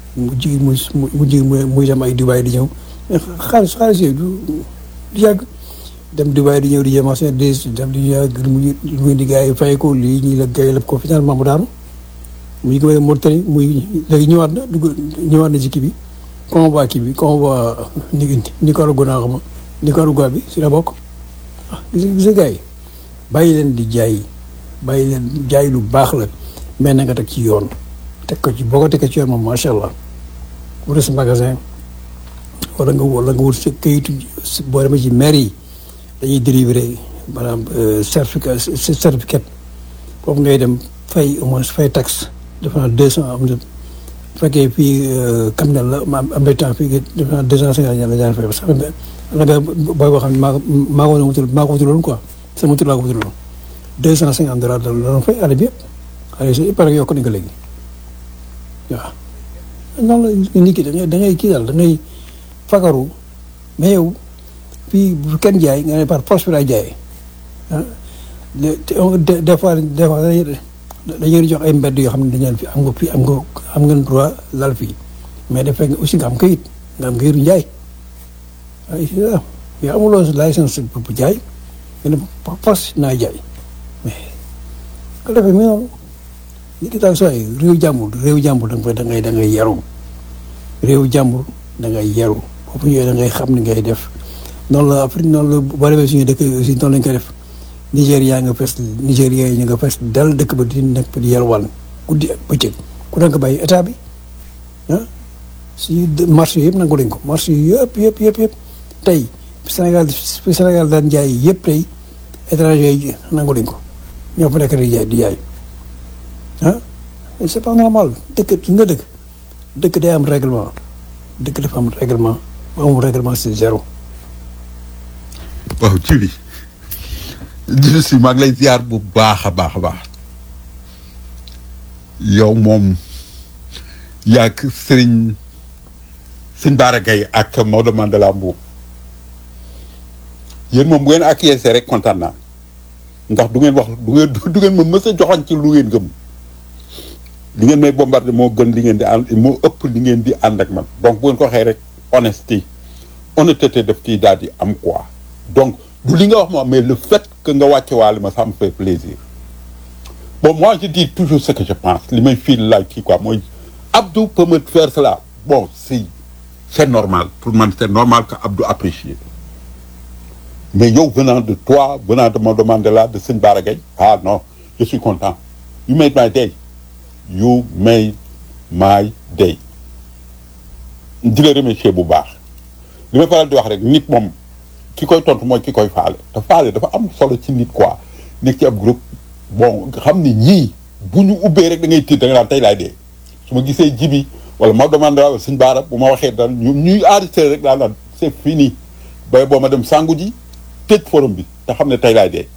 mu ji mu mu ji muy dem ay Dubaï di ñëw xaalis xaalis yooyu du du yàgg dem Dubaï di ñëw di jéem a seen des dem di yàgg muy muy di gars yi fay ko lii ñii la gars yi lépp ko finalement mu daanu muy ko may Mauritanie muy léegi ñëwaat na dugg ñëwaat na ci kii bi convoi kii bi convoi ni Nicaragua naa xam Nicaragua bi si la bokk ah gis nga gis nga gars yi bàyyi leen di jaay bàyyi leen jaay lu baax la mais na nga teg ci yoon teg ko ci boo ko tegee ci yoon moom macha allah wala sa magasin wala nga wala nga wut sa kayitu boo demee ci maire yi dañuy délivrer maanaam certificat certificat foofu ngay dem fay au moins fay taxe defe naa deux cent am na bu fekkee fii Kamel la ma am na temps fii defe naa deux cent cinquante la daan fay parce que xam nga booy boo xam ne maa ko maa ko wutul maa ko wutaloon quoi sama wutul laa ko wutaloon deux cent cinquante dollars la doon fay année bi yëpp année si pare yokk nañ ko léegi waaw. noonu la nit ki da ngay da ngay kii daal da ngay fagaru mais yow fii bu kenn jaay nga ne par force bi laay jaayee ah des fois des fois dañuy jox ay mbedd yoo xam ne dañu fi am nga fii am nga am ngeen droit lal fii mais dafay nga aussi nga am kayit nga am kayitu njaay ay yow amuloo licence bu jaay nga ne par force naa jaay mais ko defee mi noonu nit ki daal soo réew jàmbur réew jàmbur da nga da ngay da ngay yaru réew jàmbur da ngay yaru foofu ñëwee da ngay xam ni ngay def noonu la Afrique noonu la boo demee suñu dëkk aussi noonu lañ koy def Nigéria nga fes Nigéria yi ñu nga fes dal dëkk ba di nekk di yalwaan guddi ak bëccëg ku nekk bàyyi état bi ah si marché yëpp nangu nañ ko marché yëpp yëpp yëpp yëpp tey Sénégal fi Sénégal daan jaay yëpp tey étranger yi nangu nañ ko ñoo fa nekk di jaay di jaay ah c'est pas normal dëkk su nga dëkk dëkk day am règlement dëkk dafa am règlement bu amul règlement c'est zéro. waaw ci li jërëjëf si maa ngi lay ziar bu baax a baax a baax yow moom yaag sëriñ sëñ Bara Gaye ak Maodo Mandela Mbuub yéen moom bu ngeen acquiescé rek kontaan naa ndax du ngeen wax du ngeen du ngeen ma mës a joxoon ci lu ngeen gëm li ngeen may bombardé moo gën li ngeen di ànd moo ëpp li ngeen di ànd ak man donc bu ngeen ko waxee rek honesty honnêteté daf ciy daal di am quoi donc du li nga wax moom mais le fait que nga wàcce waale ma ça me fait plaisir bon moi je dis toujours ce que je pense li may fii laaj kii quoi mooy Abdou peut me faire cela bon si c'est normal pour man c'est normal que Abdou apprécie mais yow venant de toi venant de Maodo Mandela de Sëñ Bara Gaye ah non je suis content you made my day you made my day di la remercier bu baax li may faral di wax rek nit moom ki koy tontu mooy ki koy faale te faale dafa am solo ci nit quoi nekk ci ab groupe bon xam ni ñii bu ñu ubbee rek da ngay tiit da nga daan tey laay dee su ma gisee jibi wala Maodo Mandela wala Sëñ Bara bu ma waxee daan ñu ñuy enregistré rek daan daan c'est fini bay boo ma dem sangu ji tëj forum bi te xam ne tey laay dee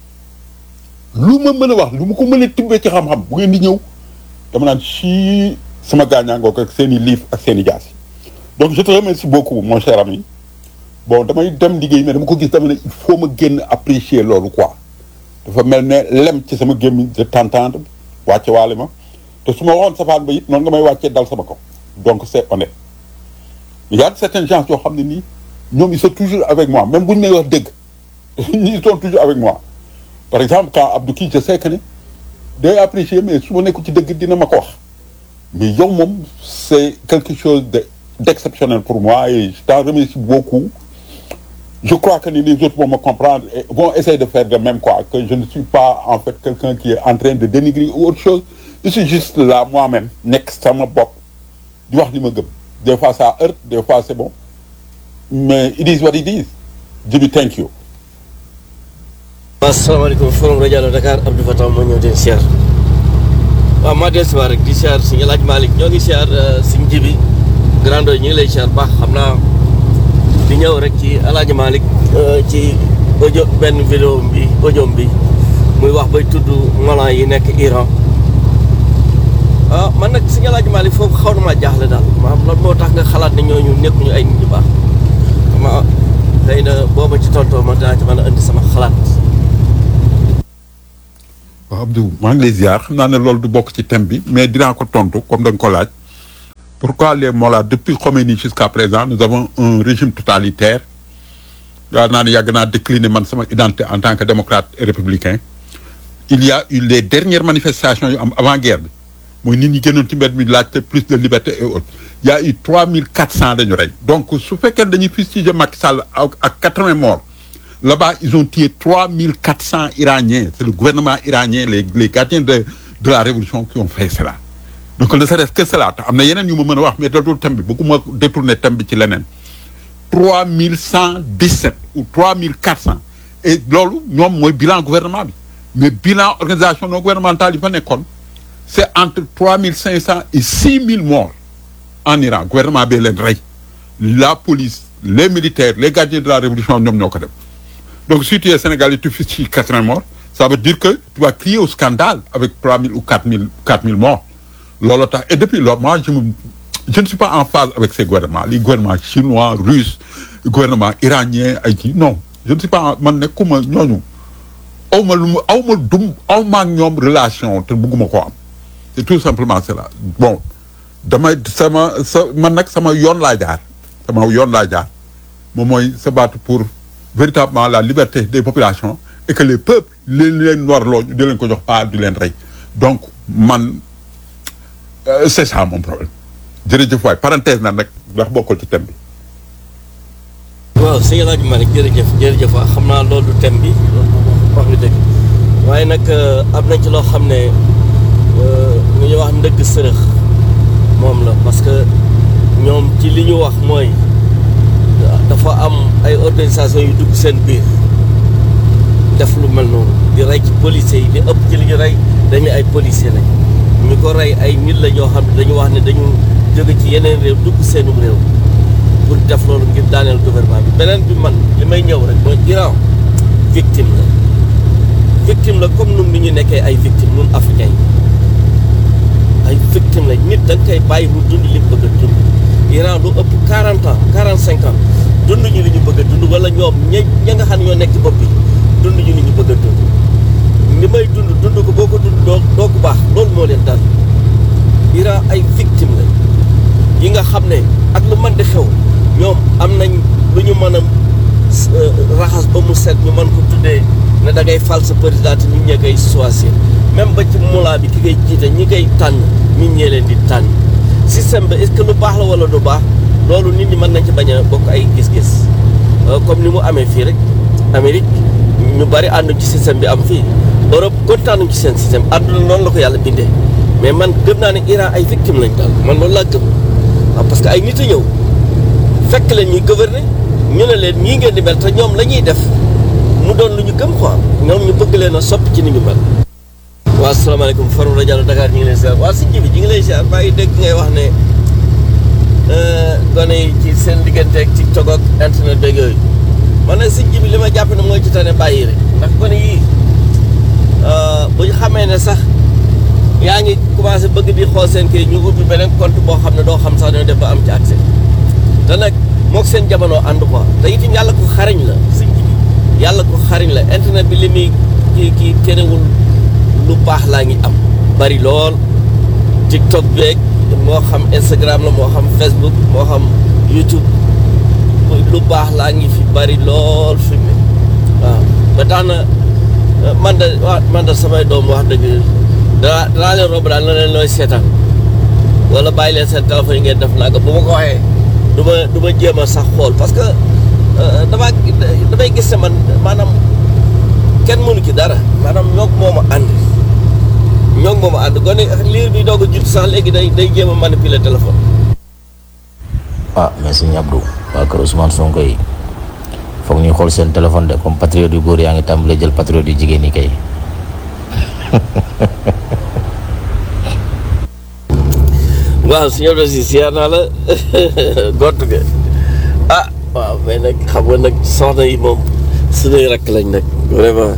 lu ma mën a wax lu ma ko mën a tibbee ci xam-xam bu ngeen di ñëw dama naan ci sama gaañaangook ak seen i livre ak seen i jaas donc je te remercie beaucoup mon cher ami bon damay dem liggéey mais dama ko gis dama ne il faut ma génn apprécier loolu quoi dafa mel ne lem ci sama gémmiñ de t'entendre wàcce waale ma te su ma waxoon safaan ba it noonu nga may wàccee dal sama kaw donc c'est honnête il y a certaines gens yoo xam ne nii ñoom ils sont toujours avec moi même bu ñu may wax dëgg ils sont toujours avec moi par exemple quand Abdou kii je sais que ne day apprécier mais su ma nekku ci dëgg dina ma ko wax mais yow moom c'est quelque chose de d'exceptionnel pour moi et je t'en remercie beaucoup je crois que les autres vont me comprendre et vont essayer de faire de même quoi que je ne suis pas en fait quelqu'un qui est en train de dénigrer ou autre chose je suis juste là moi-même nekk sama bopp di wax li ma gëm des fois ça heurte des fois c'est bon mais it is what it is Djibi thank you asalaamaaleykum forum rajo Dakar Abdou Fatah moo ñëw den siyaar waaw maa del siwaar rek di siyaar si nga laaj Malick ñoo ngi siyaar suñ jibi grando ñu ngi lay siyaar baax xam naa di ñëw rek ci alaaji Malick ci audio benn vidéo bi audio bi muy wax bay tudd molan yi nekk Iran ah man nag si nga laaj Malick foofu xaw na maa jaaxle daal maanaam lan moo tax nga xalaat ne ñooñu nekkuñu ay nit ñu baax ma xëy na booba ci tontoo ma dinaa ci mën a indi sama xalaat waaw Abdou maa ngi lay ziar xam naa ne loolu du bokk ci thème bi mais dinaa ko tontu comme da nga ko laaj pourquoi les mollahs depuis Khomeini jusqu'à présent nous avons un régime totalitaire yaa naa ne yàgg naa décliner man sama identité en tant que démocrate et républicain il y a eu les dernières manifestations yu am avant guerre bi mooy nit ñi génnoon ci mbedd mi laajte plus de liberté et autres il y a eu trois mille quatre cents dañu rey donc su fekkee dañuy fustiger Macky Sall ak ak quatre-vingts morts là-bas ils ont tué trois mille quatre cents iraniens c'est le gouvernement iranien les les gardiens de de la révolution qui ont fait cela donc ne serait-ce que cela te am na yeneen yu ma mën a wax mais dootul thème bi bëgguma détourner thème bi ci leneen trois mille cent dix-sept ou trois mille quatre cents et loolu ñoom mooy bilan gouvernement bi mais bilan organisation non gouvernementale yi fa nekkoon c'est entre trois mille cinq cents et six mille morts en Iran gouvernement bee leen rey la police les militaires les gardiens de la révolution ñoom ñoo ko def donc si tu es Sénégalais tu fais ci quatre-vingts morts ça veut dire que tu vas crier au scandale avec trois mille ou quatre mille quatre mille morts loolu tax et depuis lors moi je me je ne suis pas en phase avec ces gouvernements les gouvernements chinois russes gouvernement iranien ay kii non je ne suis pas en man nekkuma ñooñu aw ma lu mu aw ma dum aw ma ak ñoom relation te bëgguma ko am c'est tout simplement cela bon damay sama sa man nag sama yoon laa jaar sama yoon laa jaar moom mooy se battre pour véritablement la liberté des populations et que les peuples leen leen warloo di leen ko jox pas di leen rey donc man euh, c'est ça mon problème jërëjëf waay parenthèse na nag ndax bokkul ci thème bi waaw sëñ El Hadj Malick jërëjëf jërëjëf waaw xam naa loolu du thème bi wax nga dëgg waaye nag am nañ ci loo xam ne lu ñuy wax ndëgg sërëx moom la parce que ñoom ci li ñu wax mooy dafa am ay organisation yu dugg seen biir def lu mel noonu di rey ci policiers yi li ëpp ci li ñu rey dañu ay policiers lañ ñu ko rey ay nit la ñoo xam ne dañu wax ne dañu jóge ci yeneen réew dugg seenum réew pour def loolu ngir daaneel gouvernement bi beneen bi man li may ñëw rek mooy Iran victime la victime la comme nun ni ñu nekkee ay victime nun africains yi ay victime la nit da nga koy bàyyi mu dund li mu bëgg a dund Iran lu ëpp 40 ans 45 ans dund ñu li ñu bëgg a dund wala ñoom ña ña nga xam ne ñoo nekk ci bopp bi dund ñu li ñu bëgg a dund li may dund dund ko boo ko dund doo doo ko baax loolu moo leen dal Iran ay victime la yi nga xam ne ak lu mën di xew ñoom am nañ lu ñu mën a raxas ba mu set ñu mën ko tuddee ne da ngay fal sa président te nit ñee koy choisir même ba ci mulaa bi ki ngay jiite ñi koy tànn nit ñee leen di tànn système bi est-ce que lu baax la wala du baax loolu nit ñi mën nañ ci bañ a bokk ay gis-gis comme ni mu amee fii rek Amérique ñu bari ànduñ ci système bi am fii Europe kontaanuñ ci seen système àdduna noonu la ko yàlla bindee mais man gëm naa ne Iran ay victime lañ daal man loolu laa gëm waaw parce que ay nit a ñëw fekk leen ñuy gouverner ñu ne leen ñii ngeen di mel te ñoom la ñuy def mu doon lu ñu gëm quoi ñoom ñu bëgg leen a soppi ci ni ñu mel. waaw asalaamaaleykum Farouk Rajo Dakar ñu ngi lay ziar waa si ji bi ñu ngi lay ziar maa ngi dégg ngay wax ne gone yi ci seen diggante ak TikTok ak internet beeg yooyu man nag si ji bi li ma jàpp ne mooy ci tane bàyyi rek ndax gone yii bu ñu xamee ne sax. yaa ngi commencé bëgg di xool seen kii ñu ubbi beneen compte boo xam ne doo xam sax dañoo def ba am ci accès te nag moog seen jamono ànd quoi te itam yàlla ko xariñ la sëñ bi yàlla ko xariñ la internet bi li muy kii kii terewul lu baax laa ngi am bari lool TikTok beeg moo xam Instagram la moo xam Facebook moo xam YouTube lu baax laa ngi fi bari lool fi mu waaw ba tax na man de waa man de samay doom wax dëgg danaa danaa leen romb daal na leen looy seetaan wala bàyyi leen seen téléphone yi ngeen def nag bu ma ko waxee du ma du ma jéem a sax xool parce que damaa damay gis ne man maanaam kenn mënu ci dara maanaam ñoog moom a ànd ñoog moom a ànd gone liir bi doog a judd sax léegi day day jéem a manipuler téléphone. ah mais sëñ Abdou waa kër Ousmane Sonko yi foog ñuy xool seen téléphone de comme patriote yu góor yaa ngi tàmbalee jël patriote yu jigéen yi kay. waaw suñu doon si siyaar naa la gott nga ah waaw mais nag xam nga nag soxna yi moom suñuy rakk lañ nag vraiment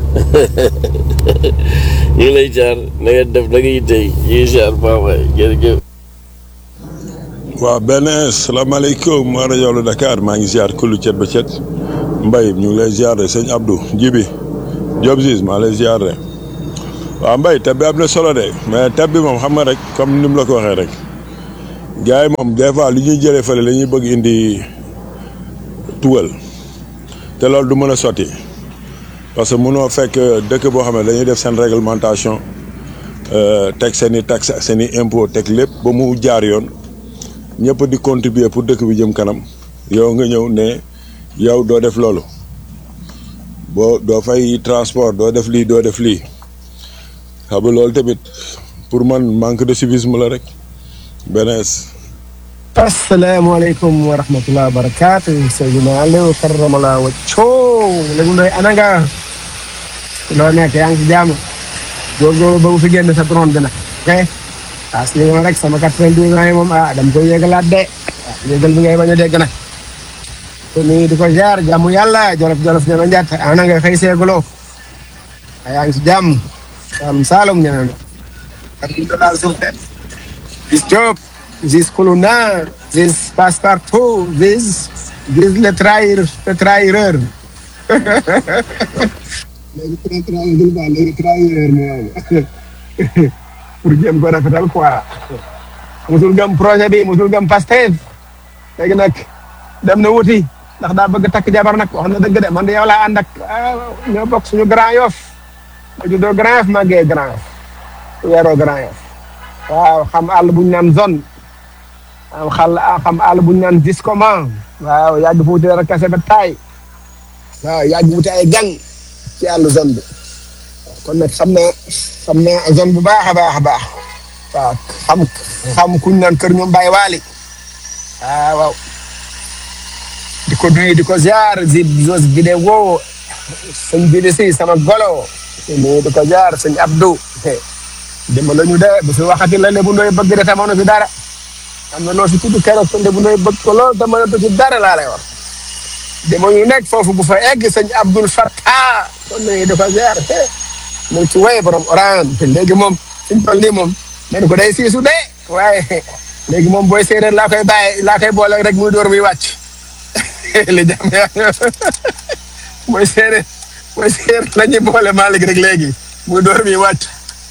ñu ngi lay jaar na ngeen def da ngay tey ñu ngi siyaar baax waay jërëjëf waaw benn salaamaaleykum ma rajo Dakar maa ngi ziar kullu cet ba cet Mbaye ñu ngi lay ziar de sëñ Abdou Jibi Diop Ziz maa lay ziar de waaw Mbaye tab bi am na solo de mais tab bi moom xam nga rek comme ni mu la ko waxee rek gars yi moom des fois li ñuy jëlee fële la ñuy bëgg indi tugal te loolu du mën a sotti parce que mënoo fekk dëkk boo xam ne dañuy def seen réglementation euh, teg seen i taxe ak seen i impôt teg lépp ba mu jaar yoon ñëpp di contribuer pour dëkk bi jëm kanam yow nga ñëw ne yow doo def loolu boo doo fay transport doo def lii doo def lii xam nga loolu tamit pour man manque de civisme la rek benees asalaamaaleykum wa rahmatulah wa barakaatu Seydina Aliou karamala wacco léegi ndoy ana nga loo nekk yaa ngi ci jàmm góorgóorlu ba bu fi génn sa drone bi nag ok parce que li rek sama 92 ans yi moom ah dama koy yëgalaat de ah yëgal bi ngay bañ a dégg nag te nii di ko jaar jàmm yàlla jolof jolof ñana njat ana nga xëy seeguloo yaa ngi ci jàmm am saalum ñana alhamdulilah surte bis Diop Ziz Koulouna Ziz Passepartout Ziz Ziz le trahir le trahireur léegi tra trahir ba léegi trahireur mooy pour jéem ko rafetal quoi musul gëm projet bi musul gëm Pastef léegi nag dem na wuti ndax daa bëgg takk jabar nag wax na dëgg de man de yow laa ànd ak ñoo bokk suñu Grand Yoff ma juddoo Grand Yoff màggee Grand Yoff weeroo Grand Yoff waaw xam àll bu ñu naan zone am xal xam àll bu ñu naan discoman waaw yàgg fa wuti dara kase ba taay waaw yàgg wuti ay gang ci àll zone bi kon nag xam naa xam naa zone bu baax a baax a baax waaw xam xam kuñ naan kër ñoom Baye Waly waaw waaw di ko nuyu di ko ziar zib zos vidéo sëñ bi si sama golo nuyu di ko ziar sëñ Abdou dama la ñu de bu fi waxati la Lébu Ndoye bëgg de te mënu fi dara am na loo fi tudd keroog sa Lébu Ndoye bëgg ko lool te mënatu ci dara laa lay wax dama ñu nekk foofu bu fa egg sëñ Abdoul Fattah kon nuyu di ko ziar mu ngi ci woy borom oran te léegi moom suñ toll nii moom nee ko day siisu de waaye léegi moom booy séeréer laa koy bàyyi laa koy boole rek muy door muy wàcc li jàmm yaa booy séeréer booy séeréer la ñuy boole Malick rek léegi muy door muy wàcc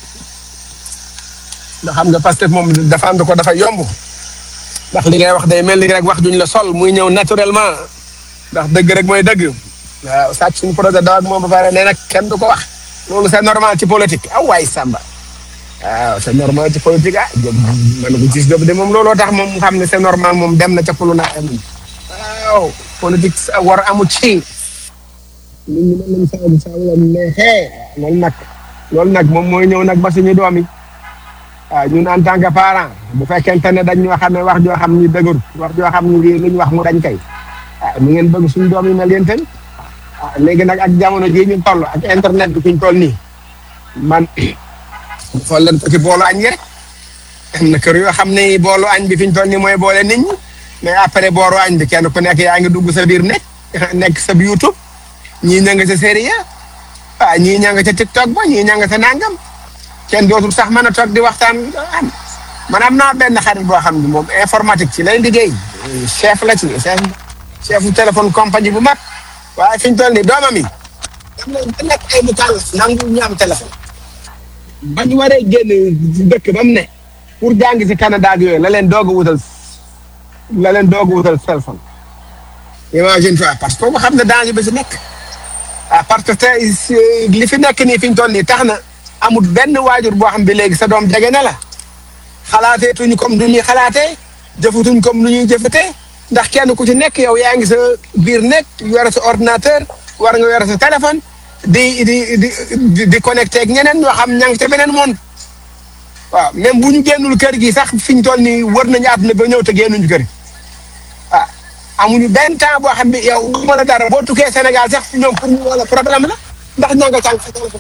ndax xam nga Pastef moom défendre ko dafa yomb ndax li ngay wax day mel ni rek wax duñ la sol muy ñëw naturellement ndax dëgg rek mooy dëgg waaw sàcc suñu projet daw ak moom ba pare nee nag kenn du ko wax loolu c'est normal ci politique aw waay Samba waaw c'est normal ci politique ah jëm man ko gis de moom looloo tax moom xam ne c'est normal moom dem na ca pulu naa am waaw politique war amu ci nit ñi mën nañ saabu saabu la neexee loolu nag loolu nag moom mooy ñëw nag ba suñu doom yi waaw ñun en tant que parent bu fekkente ne dañ ñoo xam ne wax joo xam ni dëgër wax joo xam ni lii lu ñu wax mu dañ kay ah ni ngeen bëgg suñu doom yi mel yéen tamit ah léegi nag ak jamono jii ñu toll ak internet bi fi ñu toll nii man xool leen ko ci boolu añ gi rek am na kër yoo xam ne boolu añ bi fi ñu toll nii mooy boole nit ñi mais après booru añ bi kenn ku nekk yaa ngi dugg sa biir nekk nekk sa YouTube ñii ña nga sa série ah ñii ña nga ca TikTok ba ñii ña nga sa nangam. kenn dootul sax mën a toog di waxtaan am man am naa benn xarit boo xam ne moom informatique ci lay liggéey chef la ci chef chefu téléphone compagnie bu mag waaye fi ñu toll nii doomam yi dem nañ ba nekk ay mutal nangu ñu am téléphone bañ waree génn dëkk ba mu ne pour jàng si Canada ak yooyu la leen doog a wutal la leen doog a wutal téléphone imagine toi parce que xam ne danger bi si nekk ah parce que li fi nekk nii fi ñu toll nii tax na amul benn waajur boo xam bi léegi sa doom jege na la xalaateetuñ comme du ñuy xalaatee jëfatuñ comme lu ñuy jëfatee ndax kenn ku ci nekk yow yaa ngi sa biir nekk yore sa ordinateur war nga yore sa téléphone di di di di connecté ak ñeneen ñoo xam ña ngi ca beneen monde waaw même bu ñu génnul kër gi sax fi ñu toll nii wër nañu àdduna ba ñëw te génnuñu kër gi ah amuñu benn temps boo xam bi yow mën a dara boo tukkee Sénégal sax ñoom pour ñu wala problème la ndax ña nga càng sa téléphone.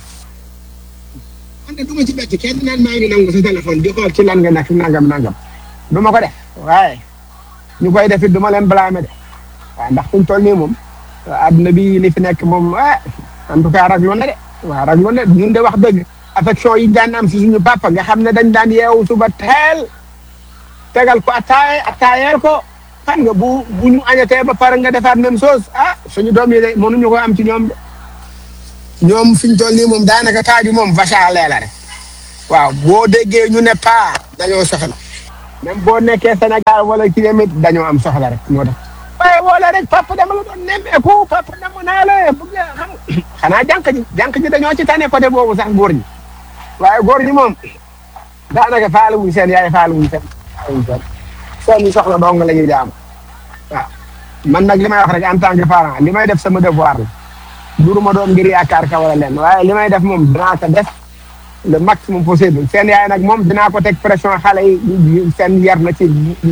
man de du ma ci bett kenn naan maa ngi nangu sa téléphone di xool ci lan nga nekk nangam nangam du ma ko def waaye ñu koy def it du ma leen blâmer de waaw ndax fi ñu toll nii moom adduna bi li fi nekk moom ah en tout cas raglu na de waaw raglu na ñun de wax dëgg affection yi daan am si suñu papa nga xam ne dañ daan yeewu suba teel tegal ko attaaye attaayeel ko xam nga bu bu ñu añatee ba pare nga defaat même chose ah suñu doom yi de mënuñu ko am ci ñoom de. ñoom fi ñu toll nii moom daanaka taaju moom vache à lait la rek waaw boo déggee ñu ne paa dañoo soxla même boo nekkee Sénégal wala ci demit dañoo am soxla rek moo tax waaye wala rek papa dama la doon nemmeeku papa dama naa la bëgg xam xanaa jànq ji jànq ji dañoo ci tane côté boobu sax góor ñi waaye góor ñi moom daanaka faale wuñ seen yaay faale wuñ seen faale wuñ seen seen soxla dong la ñuy jaam waaw man nag li may wax rek en tant que parent li may def sama devoir la duruma doon ngir yaakaar ka wala leen waaye li may def moom dinaa ko def le maximum possible seen yaay nag moom dinaa ko teg pression xale yi seen yar na ci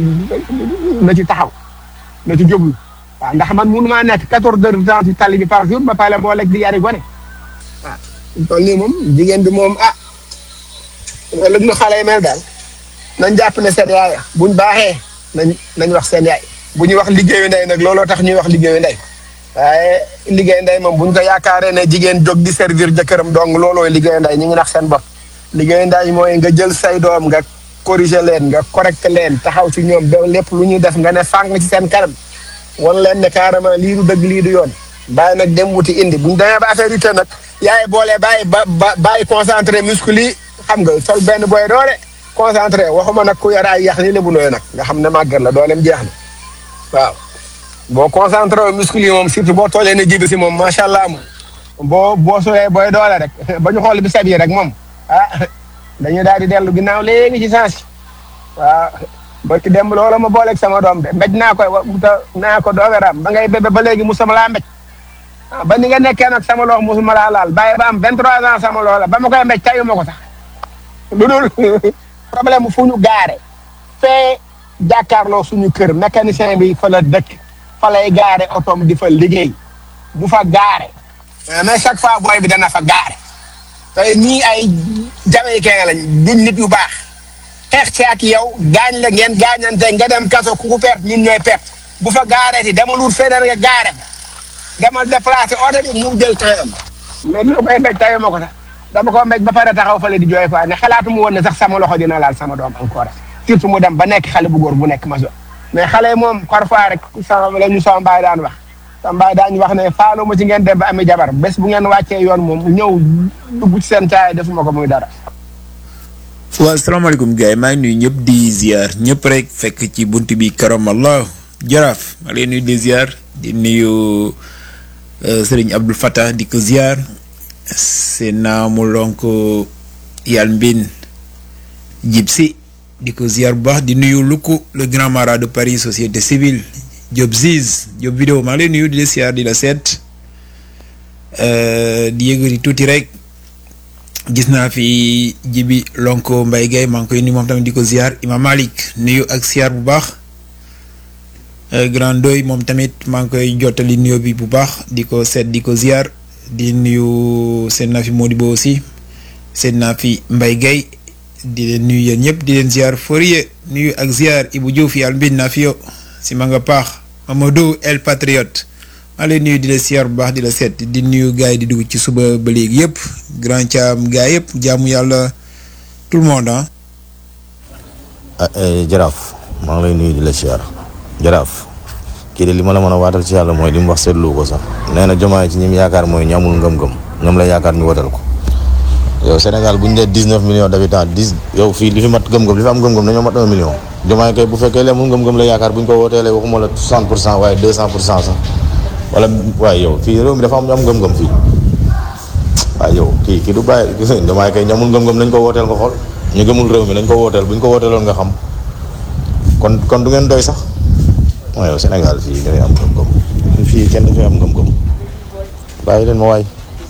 na ci taxaw na ci jóglu waaw ndax man mënu maa nekk quatorze heures de temps ci tali bi par jour ba pare boo lekk di yari gone waaw toll nii moom jigéen bi moom ah loolu nu xale yi mel daal nañ jàpp ne seen yaay buñ baaxee nañ nañ wax seen yaay bu ñuy wax liggéeyu ndey nag looloo tax ñuy wax liggéeyu ndey waaye liggéey ndey moom buñ ko yaakaaree ne jigéen jóg di servir jëkkëram donc loolooy liggéeyu ndey ñu ngi nax seen bopp liggéeyu ndey mooy nga jël say doom nga corriger leen nga correcte leen taxaw ci ñoom ba lépp lu ñuy def nga ne fàng ci seen kanam wan leen ne carrément lii du dëgg lii du yoon bàyyi nag dem wuti indi buñ demee ba affaire yi te nag yaay boole bàyyi ba ba bàyyi concentré muscle yi xam nga sol benn boy doole concentré waxuma nag ku yore ay yax ni lebu nooy nag nga xam ne màggat la dooleem jeex na waaw boo concentré wu muscle yi moom surtout boo toolee ne jibi si moom macha allah moom boo boo solee booy doole rek ba ñu xool bi sab yi rek moom ah dañuy daal di dellu ginnaaw léegi ci sens waaw ba ci dem loola ma booleeg sama doom de mbéj naa koy wa ta naa ko dooweram ba ngay bébé ba léegi musuma laa mbéj ah ba ni nga nekkee nag sama loxo musuma laa laal bàyyi ba am 23 ans sama loola ba ma koy mbéj tayu ma ko sax lu dul problème fu ñu gaare fee jàkkaarloo suñu kër mécanicien bi fa la dëkk fa lay gaare otom di fa liggéey bu fa gaare mais chaque fois booy bi dana fa gaare tey nii ay jamaïcain lañ duñ nit yu baax xeex ci ak yow gaañ la ngeen gaañante nga dem kaso ku ku perte ñun ñooy perte bu fa gaaree ti dama luut feneen nga gaare demal déplacé oto bi mu jël temps mais lu koy mbéj tayu ma ko sax dama ko mbéj ba pare taxaw fale di jooy quoi ne xalaatu mu woon ne sax sama loxo dina laal sama doom encore surtout mu dem ba nekk xale bu góor bu nekk maso mais xale yi moom parfois rek sama la ñu sama mbaay daan wax sama mbaay daan wax ne faalu ma ci ngeen dem ba ami jabar bés bu ngeen wàccee yoon moom ñëw dugg ci seen caay defuma ko muy dara waaw salaamaaleykum gars yi maa ngi nuyu ñëpp di ziar ñëpp rek fekk ci bunt bi karamallah jaraaf maa ngi lay nuyu di ziar di nuyu sëriñ Abdul Fattah di ko ziar seen naamu lonk yàlla mbin jib si di ko ziar bu baax di nuyu Luku le grand marat de Paris société civile Diop Ziz Diop vidéo maa ngi lay nuyu di la ziar di la seet di yëgëri tuuti rek gis naa fi jibi lonko Mbaye Gueye maa ngi koy nuyu moom tamit di ko ziar Imam Malik nuyu ak ziar bu baax grand doy moom tamit maa ngi koy jottali nuyo bi bu baax di ko seet di ko ziar di nuyu seen naa fi Modibo aussi seen naa fi Mbaye Gueye di leen nuyu yéen ñëpp di leen ziar Fourier nuyu ak ziar Ibou Diouf yàlla mbin naa fi yo si ma nga paax Mamadou El Patriote maa lay nuyu di la ziar bu baax di la seet di nuyu gars yi di dugg ci suba ba léegi yëpp grand caam gars yëpp jaamu yàlla tout le monde ah. jaraaf maa ngi lay nuyu di la ziar jaraaf kii de li ma la mën a waatal ci yàlla mooy li mu wax seetlu ko sax nee na jomaay ci ñim yaakaar mooy ñu amul ngëm-ngëm ñoom la yaakaar ñu wotal ko yow Sénégal bu ñu dee dix neuf millions d'habitants dix yow fii li fi mat ngëm-ngëm li fi am ngëm-ngëm dañoo mat un million jomaay kay bu fekkee lee amul ngëm-ngëm la yaakaar bu ñu ko wooteelee waxuma la soixante pour cent waaye deux cent pour cent sax wala waaye yow fii réew mi dafa am ñu am ngëm-ngëm fii waaye yow kii kii du bàyyi gis nga jomaay kay ñamul ngëm-ngëm nañ ko wooteel nga xool ñu gëmul réew mi nañ ko wooteel bu ñu ko wooteeloon nga xam kon kon du ngeen doy sax waaye yow Sénégal fii dafay am ngëm-ngëm fii kenn dafay am ngëm-ngëm bàyyi leen ma waay.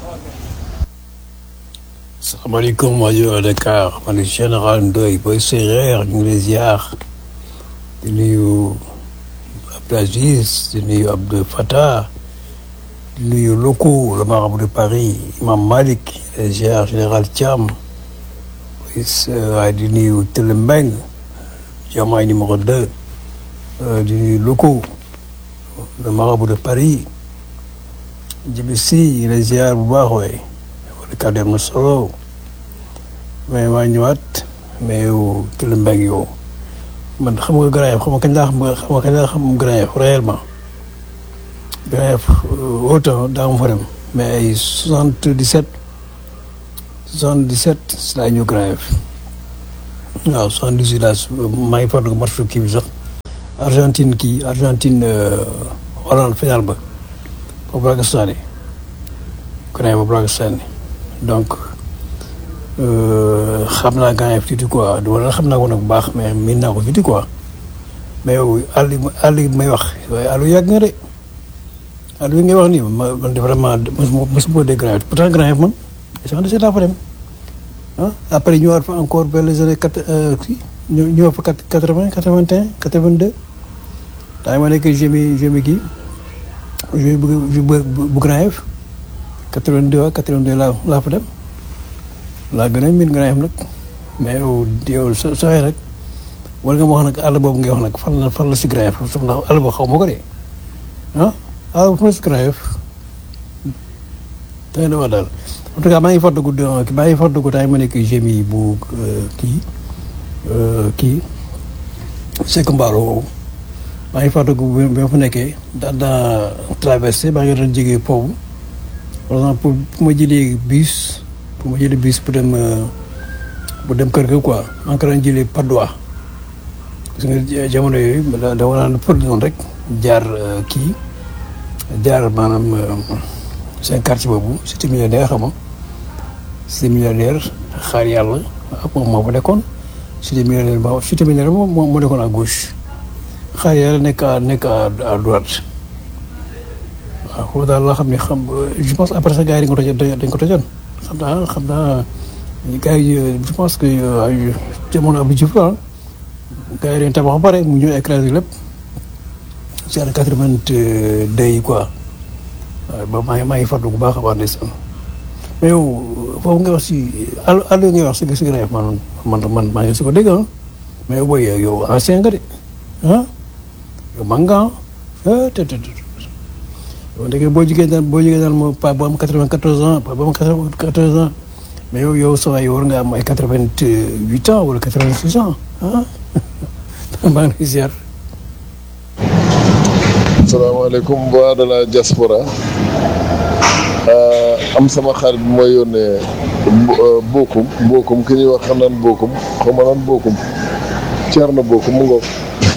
salaamaaleykum rajo Dakar man la général Ndoye booy séeréer ñu ngi lay ziar di nuyu Abdou Aziz di nuyu Abdou Fattah di nuyu Loko le marabout de Paris Imam Malik di ziar général Thiam waaye di nuyu Télé Mbeng Diomaye numéro 2 di nuyu Loko le marabout de Paris Djibi Sy di ziar bu baax waay kàddu am na solo mais maa ñëwaat mais yow Télé Mbeng yow man xam nga Grand Yoff xam nga kañ laa xam xam nga kañ laa xam Grand Yoff réellement Grand Yoff autant daa ma fa dem mais ay soixante dix sept soixante dix sept si laa ñëw Grand Yoff waaw soixante-dix huit laa maa ngi fàttaliku match kii bi sax Argentine kii Argentine Hollande final ba boobu laa ko sànni ku ne boobu laa ko sànni donc xam naa gars yi tuuti quoi wala xam naa ko nag bu baax mais miin naa ko tuuti quoi mais yow àll bi àll bi may wax waaye àll yàgg nga de àll bi ngay wax nii ma man de vraiment mosuma mosuma dégg Grand Yoff pourtant Grand Yoff man sax na seet laa fa dem ah après ñu war fa encore vers les années quatre kii ñu ñu war fa quatre quatre vingt quatre vingt un quatre vingt deux daa ma nekk jemi jemi kii jemi bu bu bu Grand Yoff quatre vingt deux ak quatre vingt deux laa laa fa dem laa gën a miin Grand Yoff nag mais yow yow sa sa rek war nga ma wax nag àll boobu ngay wax nag fan la fan la si Grand Yoff ndax àll boobu xaw ma ko de ah àll boobu fan la si Grand Yoff tey na wax daal en tout cas maa ngi fàttaliku maa ngi fàttaliku temps ma nekk gémi bu kii kii Seck Mbaro woowu maa ngi fàttaliku bi ma fa nekkee daan naa traversé maa ngi doon jógee foofu par exemple pour pour ma jëlee bus pour ma jëlee bus pour dem pour dem kër ga quoi maa ngi ko doon jëlee Padois parce que jamono yooyu da dama naan për noonu rek jaar kii jaar maanaam seen quartier boobu cité millionnaire xam nga cité millionnaire xaar yàlla ak moom moo fa nekkoon cité millionnaire ba cité millionnaire moom moo nekkoon à gauche xaar yàlla nekk à nekk à droite waaw foofu daal laa xam ne xam je pense après ça gars yi dañ ko tojoon dañ ko tojoon xam naa xam naa gars yi je pense que jamono Abdou Diouf la gars yi dañ tabax ba pare mu ñëw écrasé lépp ci année quatre-vingt-deux yi quoi waaw ba maa ngi maa ngi fàttaliku bu baax a baax ndeysaan mais yow foofu nga wax si àll àll ngay wax si si Grand Yoff man man man maa ngi si ko dégg ah mais yow booy yow ancien nga de ah yow mag nga ah te te te yow ndeke boo jigéen daal boo jigéen daal moo pa bu am quatre-vingt-quatorze ans pa bu am quatre-vingt-quatorze ans mais yow yow saa war nga am ay quatre-vingt-huit ans wala quatre-vingt-six ans ah maa ngi lay ziar. salaamaaleykum waa de la diaspora am sama xarit bi mooy yónnee bokkum bokkum ki ñuy wax xam naan bokkum xaw ma naan bokkum Thierno bokkum mu ngoog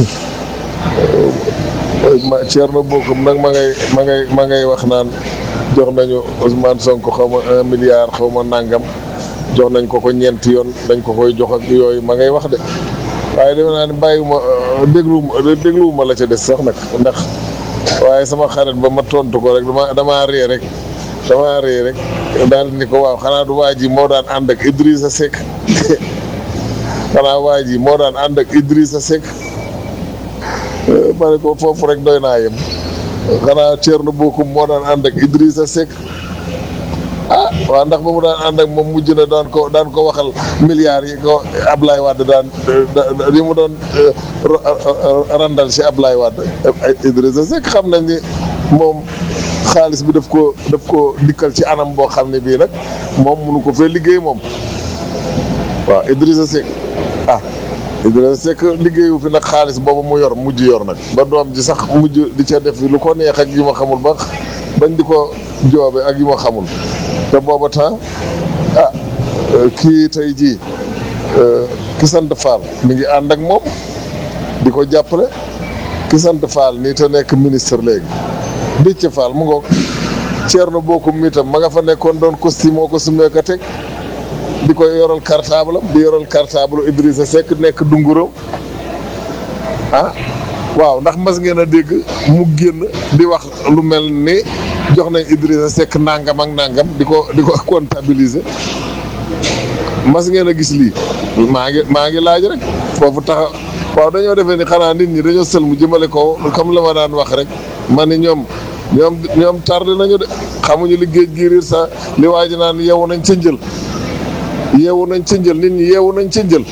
ma Thierno bokkum nag ma ngay ma ngay ma ngay wax naan jox nañu Ousmane Sonko xaw ma un milliard xaw ma nangam jox nañ ko ko ñeenti yoon dañ ko koy jox ak yooyu ma ngay wax de waaye dama naa ne bàyyiwuma dégluwuma dégluwuma la ca des sax nag ndax waaye sama xarit ba ma tontu ko rek dama damaa ree rek damaa ree rek daal ni ko waaw xanaa du waa ji moo daan ànd ak Idrissa Seck xanaa waa ji moo daan ànd ak Idrissa Seck ma ne ko foofu rek doy naa yem xanaa Thierno Bocoum moo daan ànd ak Idrissa Seck ah waaw ndax ba mu daan ànd ak moom mujj na daan ko daan ko waxal milliards yi ko Ablaye Wade daan yi mu doon randal si Ablaye Wade Idrissa Seck xam nañ ni moom xaalis bi daf ko daf ko dikkal ci anam boo xam ne bii nag moom munu ko fee liggéey moom waaw Idrissa Seck ah Idrissa Seck liggéeyu fi nag xaalis boobu mu yor mujj yor nag ba doom ji sax mujj di ca def lu ko neex ak yi ma xamul ba bañ di ko joobe ak yi ma xamul te booba temps ah kii tey jii ki sant Fall mi ngi ànd ak moom di ko jàppale ki sant Fall nii te nekk ministre léegi Déthié Fall mu ngoog Thierno Bocoum mi tam ma nga fa nekkoon doon costume moo ko sumee ko teg di ko yoral cartable am di yoral cartable Idrissa Seck nekk dunguram ah waaw ndax mas ngeen a dégg mu génn di wax lu mel ni jox nañ Idrissa Seck nangam ak nangam di ko di ko comptabiliser mas ngeen a gis lii maa ngi maa ngi laaj rek foofu taxa waaw dañoo defee ni xanaa nit ñi dañoo sël mu jëmale ko comme la ma daan wax rek ma ni ñoom ñoom ñoom tardé nañu de xamuñu li géej gi riir sa li waa ji naan yeewu nañ ca njël yeewu nañ ca njël nit ñi yeewu nañ ca njël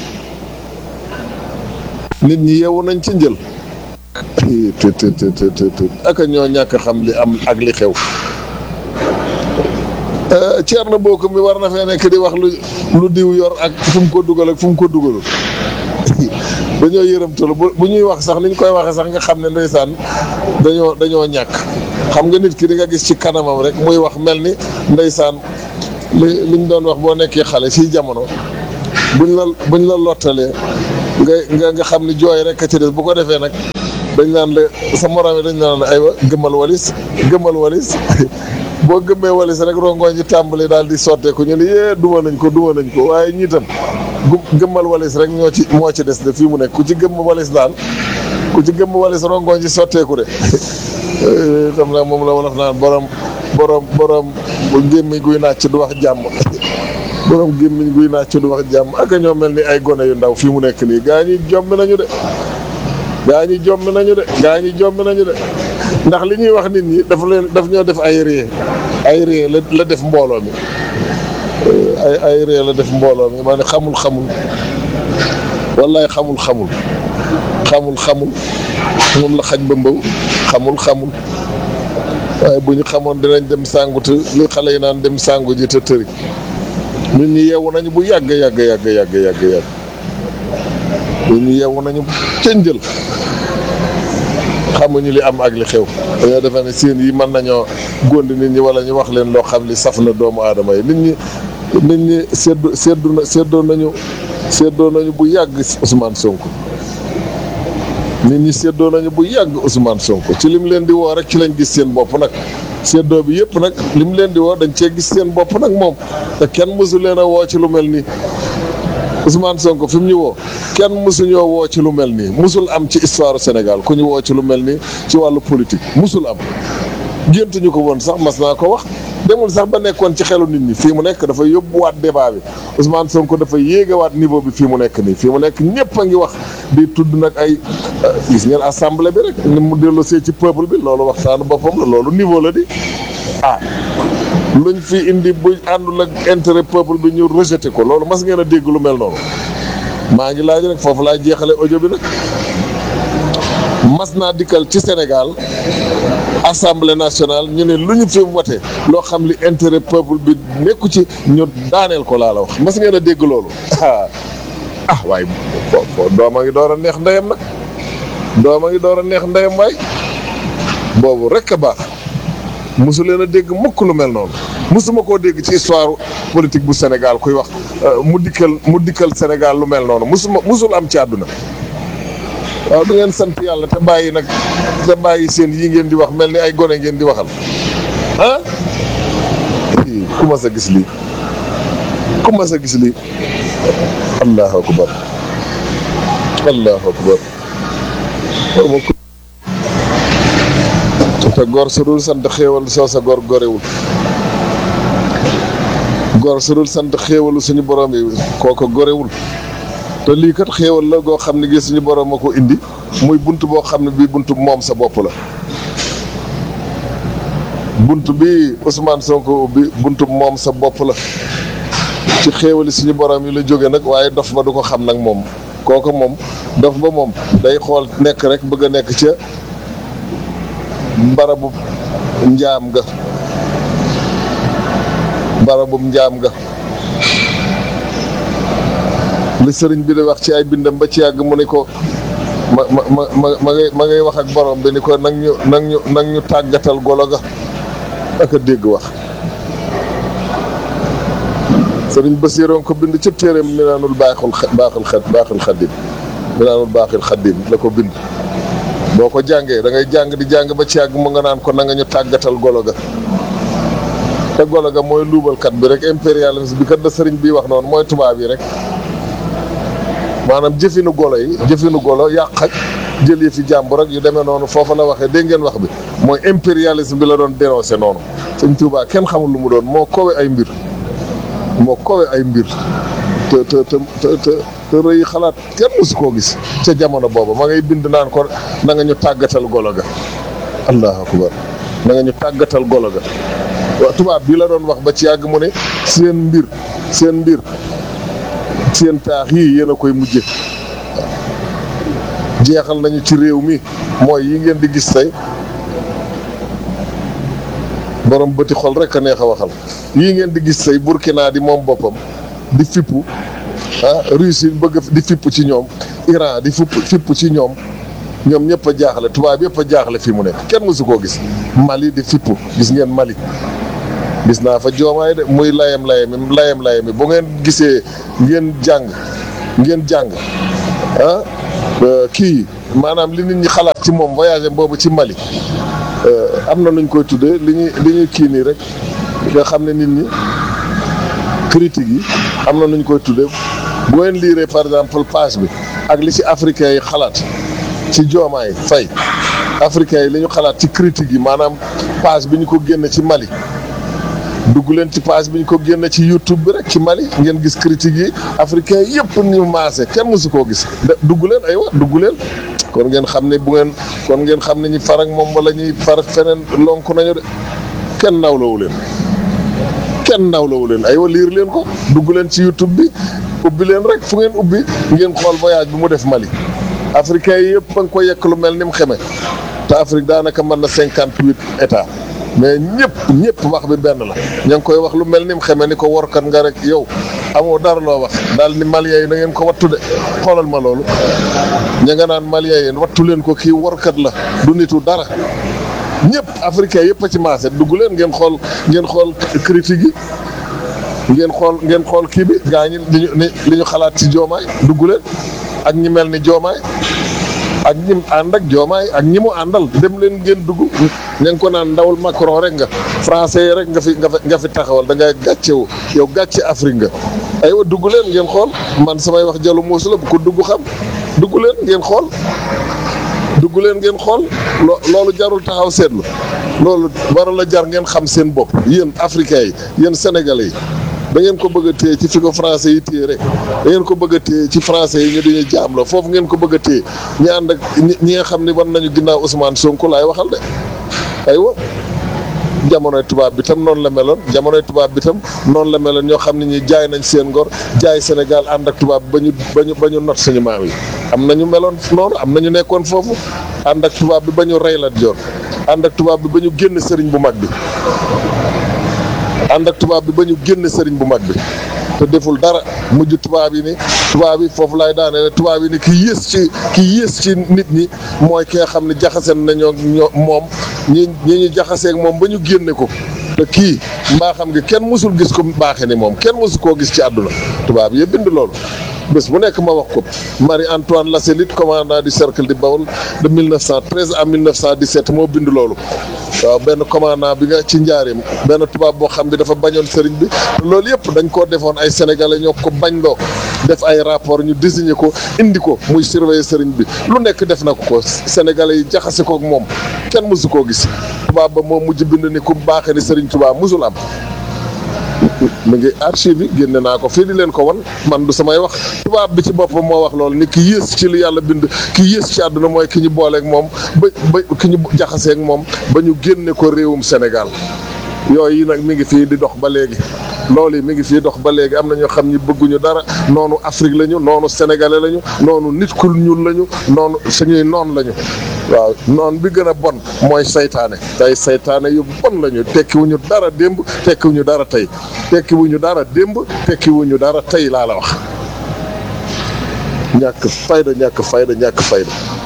nit ñi yeewu nañ ca njël te te te te te ak ñoo ñàkk xam li am ak li xew Thierno Bocoum mi war na fee nekk di wax lu lu diw yor ak fu mu ko dugal ak fu mu ko dugalul dañoo yërëmtalu bu bu ñuy wax sax ni ñu koy waxee sax nga xam ne ndeysaan dañoo dañoo ñàkk xam nga nit ki di nga gis ci kanamam rek muy wax mel ni ndeysaan li liñ doon wax boo nekkee xale fii jamono buñ la buñ la lottalee nga nga nga xam ni jooy rek a ci des bu ko defee nag dañ naan la sa morom yi dañ naan aywa gëmmal walis gëmmal walis boo gëmmee walis rek rongoñ ci tàmbali daal di sotteeku ñu ne yee duma nañ ko duma nañ ko waaye ñii tam gu- gëmmal walis rek ñoo ci moo ci des de fii mu nekk ku ci gëmm walis daal ku ci gëmm walis rongoñ ci sotteeku de xam naa moom la wolof naan borom borom borom gémmiñ guy nàcc du wax jàmm borom gémmiñ guy nàcc du wax jàmm ak ñoo mel ni ay gone yu ndaw fii mu nekk nii gaa ñi jommi nañu de gaa ñi jommi nañu de gaa ñi jommi nañu de ndax li ñuy wax nit ñi dafa leen daf ñoo def ay ree ay ree la la def mbooloo mi ay ay ree la def mbooloo mi maa ne xamul xamul wallaay xamul xamul xamul xamul moom la xaj ba mbaw xamul xamul waaye bu ñu xamoon dinañ dem sàngu te li xale yi naan dem sàngu ji te tëri nit ñi yeewu nañu bu yàgg yàgg yàgg yàgg yàgg yàgg nit ñi yeewu nañu cënjël xamuñu li am ak li xew dañoo defe ne seen yi mën nañoo góndi nit ñi wala ñu wax leen loo xam li saf na doomu aadama yi nit ñi nit ñi seddu seddu na seddoo nañu seddoo nañu bu yàgg Ousmane Sonko nit ñi seddoo nañu bu yàgg Ousmane Sonko ci lim leen di woo rek ci lañ gis seen bopp nag seddoo bi yëpp nag lim leen di woo dañ cee gis seen bopp nag moom te kenn mësu leen a woo ci lu mel nii Ousmane Sonko fi mu ñu woo kenn mësuñoo woo ci lu mel nii musul am ci histoire Sénégal ku ñu woo ci lu mel nii ci wàllu politique musul am géntuñu ko woon sax mas naa ko wax demul sax ba nekkoon ci xelu nit ñi fii mu nekk dafa yóbbuwaat débat bi Ousmane Sonko dafa yéegawaat niveau bi fii mu nekk nii fii mu nekk ñëpp a ngi wax di tudd nag ay gis ngeen assemblée bi rek ni mu delloosee ci peuple bi loolu waxtaanu boppam la loolu niveau la di ah luñ fi indi bu àndul ak intérêt peuple bi ñu rejeté ko loolu mas ngeen a dégg lu mel noonu maa ngi laaj rek foofu laa jeexale audio bi nag mas naa dikkal ci Sénégal assemblée nationale ñu ne lu ñu fi wote loo xam li intérêt peuple bi nekku ci ñu daaneel ko laa la wax mas ngeen a dégg loolu ah waaye fo fo dooma ngi door a neex ndeyam nag dooma ngi door a neex ndeyam waay boobu rek a baax mosu leen a dégg mukk lu mel noonu mosuma koo dégg ci histoire politique bu Sénégal kuy wax mu dikkal mu dikkal Sénégal lu mel noonu mosuma mosul am ci àdduna waaw du ngeen sant yàlla te bàyyi nag te bàyyi seen yi ngeen di wax mel ni ay gone ngeen di waxal ah ku ma sa gis lii ku ma sa gis lii allahu akbar allahu akbar te gor su dul sant xéewal soo sa gor gorewul gor su dul sant xéewalu suñu borom yi kooko gorewul te lii kat xéewal la goo xam ne gi suñu borom a ko indi muy bunt boo xam ne bii bunt moom sa bopp la bunt bi Ousmane Sonko ubbi bunt moom sa bopp la ci xéewali suñu borom yi la jóge nag waaye dof ba du ko xam nag moom kooku moom dof ba moom day xool nekk rek bëgg a nekk ca barabu njaam ga barabu njaam ga li sëriñ bi di wax ci ay bindam ba ci yàgg mu ni ko ma ma ma ma ma ngay ma ngay wax ak borom bi ni ko nag ñu nag ñu nag ñu tàggatal golo ga ak a dégg wax sëriñ Basiiroon ko bind ci téeréem mi naanul baaxul baaxul xa baaxul xaddim mi naanul baaxul xaddim la ko bind boo ko jàngee da ngay jàng di jàng ba ci yàgg mu nga naan ko na nga ñu tàggatal golo ga te golo ga mooy luubalkat bi rek impérialisme bi kat da sëriñ bi wax noonu mooy tubaab yi rek maanaam jëfinu golo yi jëfinu golo yàq ak jël yi fi jàmbur rek yu demee noonu foofa la waxee dégg ngeen wax bi mooy impérialisme bi la doon dénoncé noonu sëñ Tuubaa kenn xamul lu mu doon moo kowe ay mbir moo kowe ay mbir te te te te te rëy xalaat kenn mosu koo gis ca jamono booba ma ngay bind naan ko na nga ñu tàggatal golo ga allahu akbar na nga ñu tàggatal golo ga waaw tubaab bi la doon wax ba ci yàgg mu ne seen mbir seen mbir seen taax yii yéen a koy mujje jeexal nañu ci réew mi mooy yi ngeen di gis tey borom bëti xol rek a neex a waxal yii ngeen di gis tey Burkina di moom boppam di fippu ah Russie bëgg di fipp ci ñoom Iran di fipp fipp ci ñoom ñoom ñëpp a jaaxle tubaab yëpp a jaaxle fii mu nekk kenn mësu koo gis Mali di fipp gis ngeen Mali gis naa fa joomaay de muy layam layami layam layami bu ngeen gisee ngeen jàng ngeen jàng ah kii maanaam li nit ñi xalaat ci moom voyage boobu ci Mali am na nuñ koy tuddee li ñuy li ñuy kii nii rek nga xam ne nit ñi critique yi am na nuñ koy tuddee bu ngeen liiree par exemple page bi ak li ci africain yi xalaat ci joomaay fay africain yi li ñu xalaat ci critique yi maanaam page bi ñu ko génne ci Mali dugg leen ci page bi ñu ko génne ci YouTube bi rek ci Mali ngeen gis critique yi africain yëpp ñu maase kenn mësu koo gis dugg leen aywa dugg leen kon ngeen xam ne bu ngeen kon ngeen xam ne ñi farak moom wala ñuy farak feneen lonk nañu de kenn nawlawu leen kenn nawlawu leen aywa liir leen ko dugg leen ci YouTube bi ubbi leen rek fu ngeen ubbi ngeen xool voyage bi mu def Mali africain yi yëpp ba nga ko yekk lu mel ni mu xeme te Afrique daanaka mën na cinquante huit états mais ñëpp ñëpp wax bi benn la ña ngi koy wax lu mel ni mu xeme ni ko workat nga rek yow amoo dara loo wax daal ni malien yi na ngeen ko wattu de xoolal ma loolu ña nga naan malien yi wattu leen ko kii workat la du nitu dara ñëpp africain yëpp a ci maase dugg leen ngeen xool ngeen xool critique yi ngeen xool ngeen xool kii bi gaa ñi li ñu li ñu xalaat ci joomaay dugg leen ak ñi mel ni joomaay ak ñi mu ànd ak joomaay ak ñi mu àndal dem leen ngeen dugg ña ngi ko naan ndawul Macron rek nga français yi rek nga fi nga fi nga fi taxawal da ngay gàccewu yow gàcce Afrique nga. aywa dugg leen ngeen xool man samay wax jalu muusu la bu ko dugg xam dugg leen ngeen xool dugg leen ngeen xool loo loolu jarul taxaw seetlu loolu waral la jar ngeen xam seen bopp yéen africains yi yéen sénégalais yi. da ngeen ko bëgg a téye ci fi ko français yi téye rek da ngeen ko bëgg a téye ci français yi ñu dañuy jaam la foofu ngeen ko bëgg a téye ñi ànd ak ñi nga xam ne war nañu ginnaaw Ousmane Sonko laay waxal de aywa jamonoy tubaab bi tam noonu la meloon jamonoy tubaab bi tam noonu la meloon ñoo xam ne ñi jaay nañ seen ngor jaay Sénégal ànd ak tubaab ba ñu ba ñu ba ñu not suñu maam yi am nañu meloon noonu am nañu nekkoon foofu ànd ak tubaab bi ba ñu rey Lat Joor ànd ak tubaab bi ba ñu génn sëriñ bu mag bi ànd ak tubaab bi ba ñu génn sëriñ bu mag bi te deful dara mujj tubaab yi ni tubaab yi foofu laay daane ne tubaab yi ni ki yées ci ki yées ci nit ñi mooy ki nga xam ne jaxaseen nañoo ñoo moom ñi ñi ñu jaxaseeg moom ba ñu génne ko te kii mbaa xam nga kenn mësul gis ko baaxe ni moom kenn mësu koo gis ci àdduna tubaab yi bind loolu bés bu nekk ma wax ko Marie-Antoine Lasselite commandant du cercle de Bawol de 1913 à 1917 moo bind loolu waaw benn commandant bi nga ci njaareem benn tubaab boo xam bi dafa bañoon sëriñ bi te loolu yëpp dañ koo defoon ay sénégalais ñoo ko bañ loo def ay rapport ñu désigné ko indi ko muy surveiller sëriñ bi lu nekk def na ko ko sénégalais yi jaxase ko ak moom kenn mësu koo gis tubaab ba moo mujj bind ni ku baaxee ni sëriñ tubaab mësul am mu ngi archive yi génne naa ko fii di leen ko wan man du samay wax tubaab bi ci boppam moo wax loolu ni ki yées ci li yàlla bind ki yées ci àdduna mooy ki ñu booleeg moom ba ba ki ñu jaxaseeg moom ba ñu génne ko réewum Sénégal yooyu nag mi ngi fii di dox ba léegi loolu yi mi ngi fii dox ba léegi am na ñoo xam ñi bëgguñu dara noonu Afrique lañu noonu sénégalais lañu noonu nit ku ñuul lañu noonu suñuy noon lañu waaw noon bi gën a bon mooy saytaane tey saytaane yu bon lañu tekkiwuñu dara démb tekkiwuñu dara tey tekkiwuñu dara démb tekkiwuñu dara tey laa la wax ñàkk fayda ñàkk fayda ñàkk fayda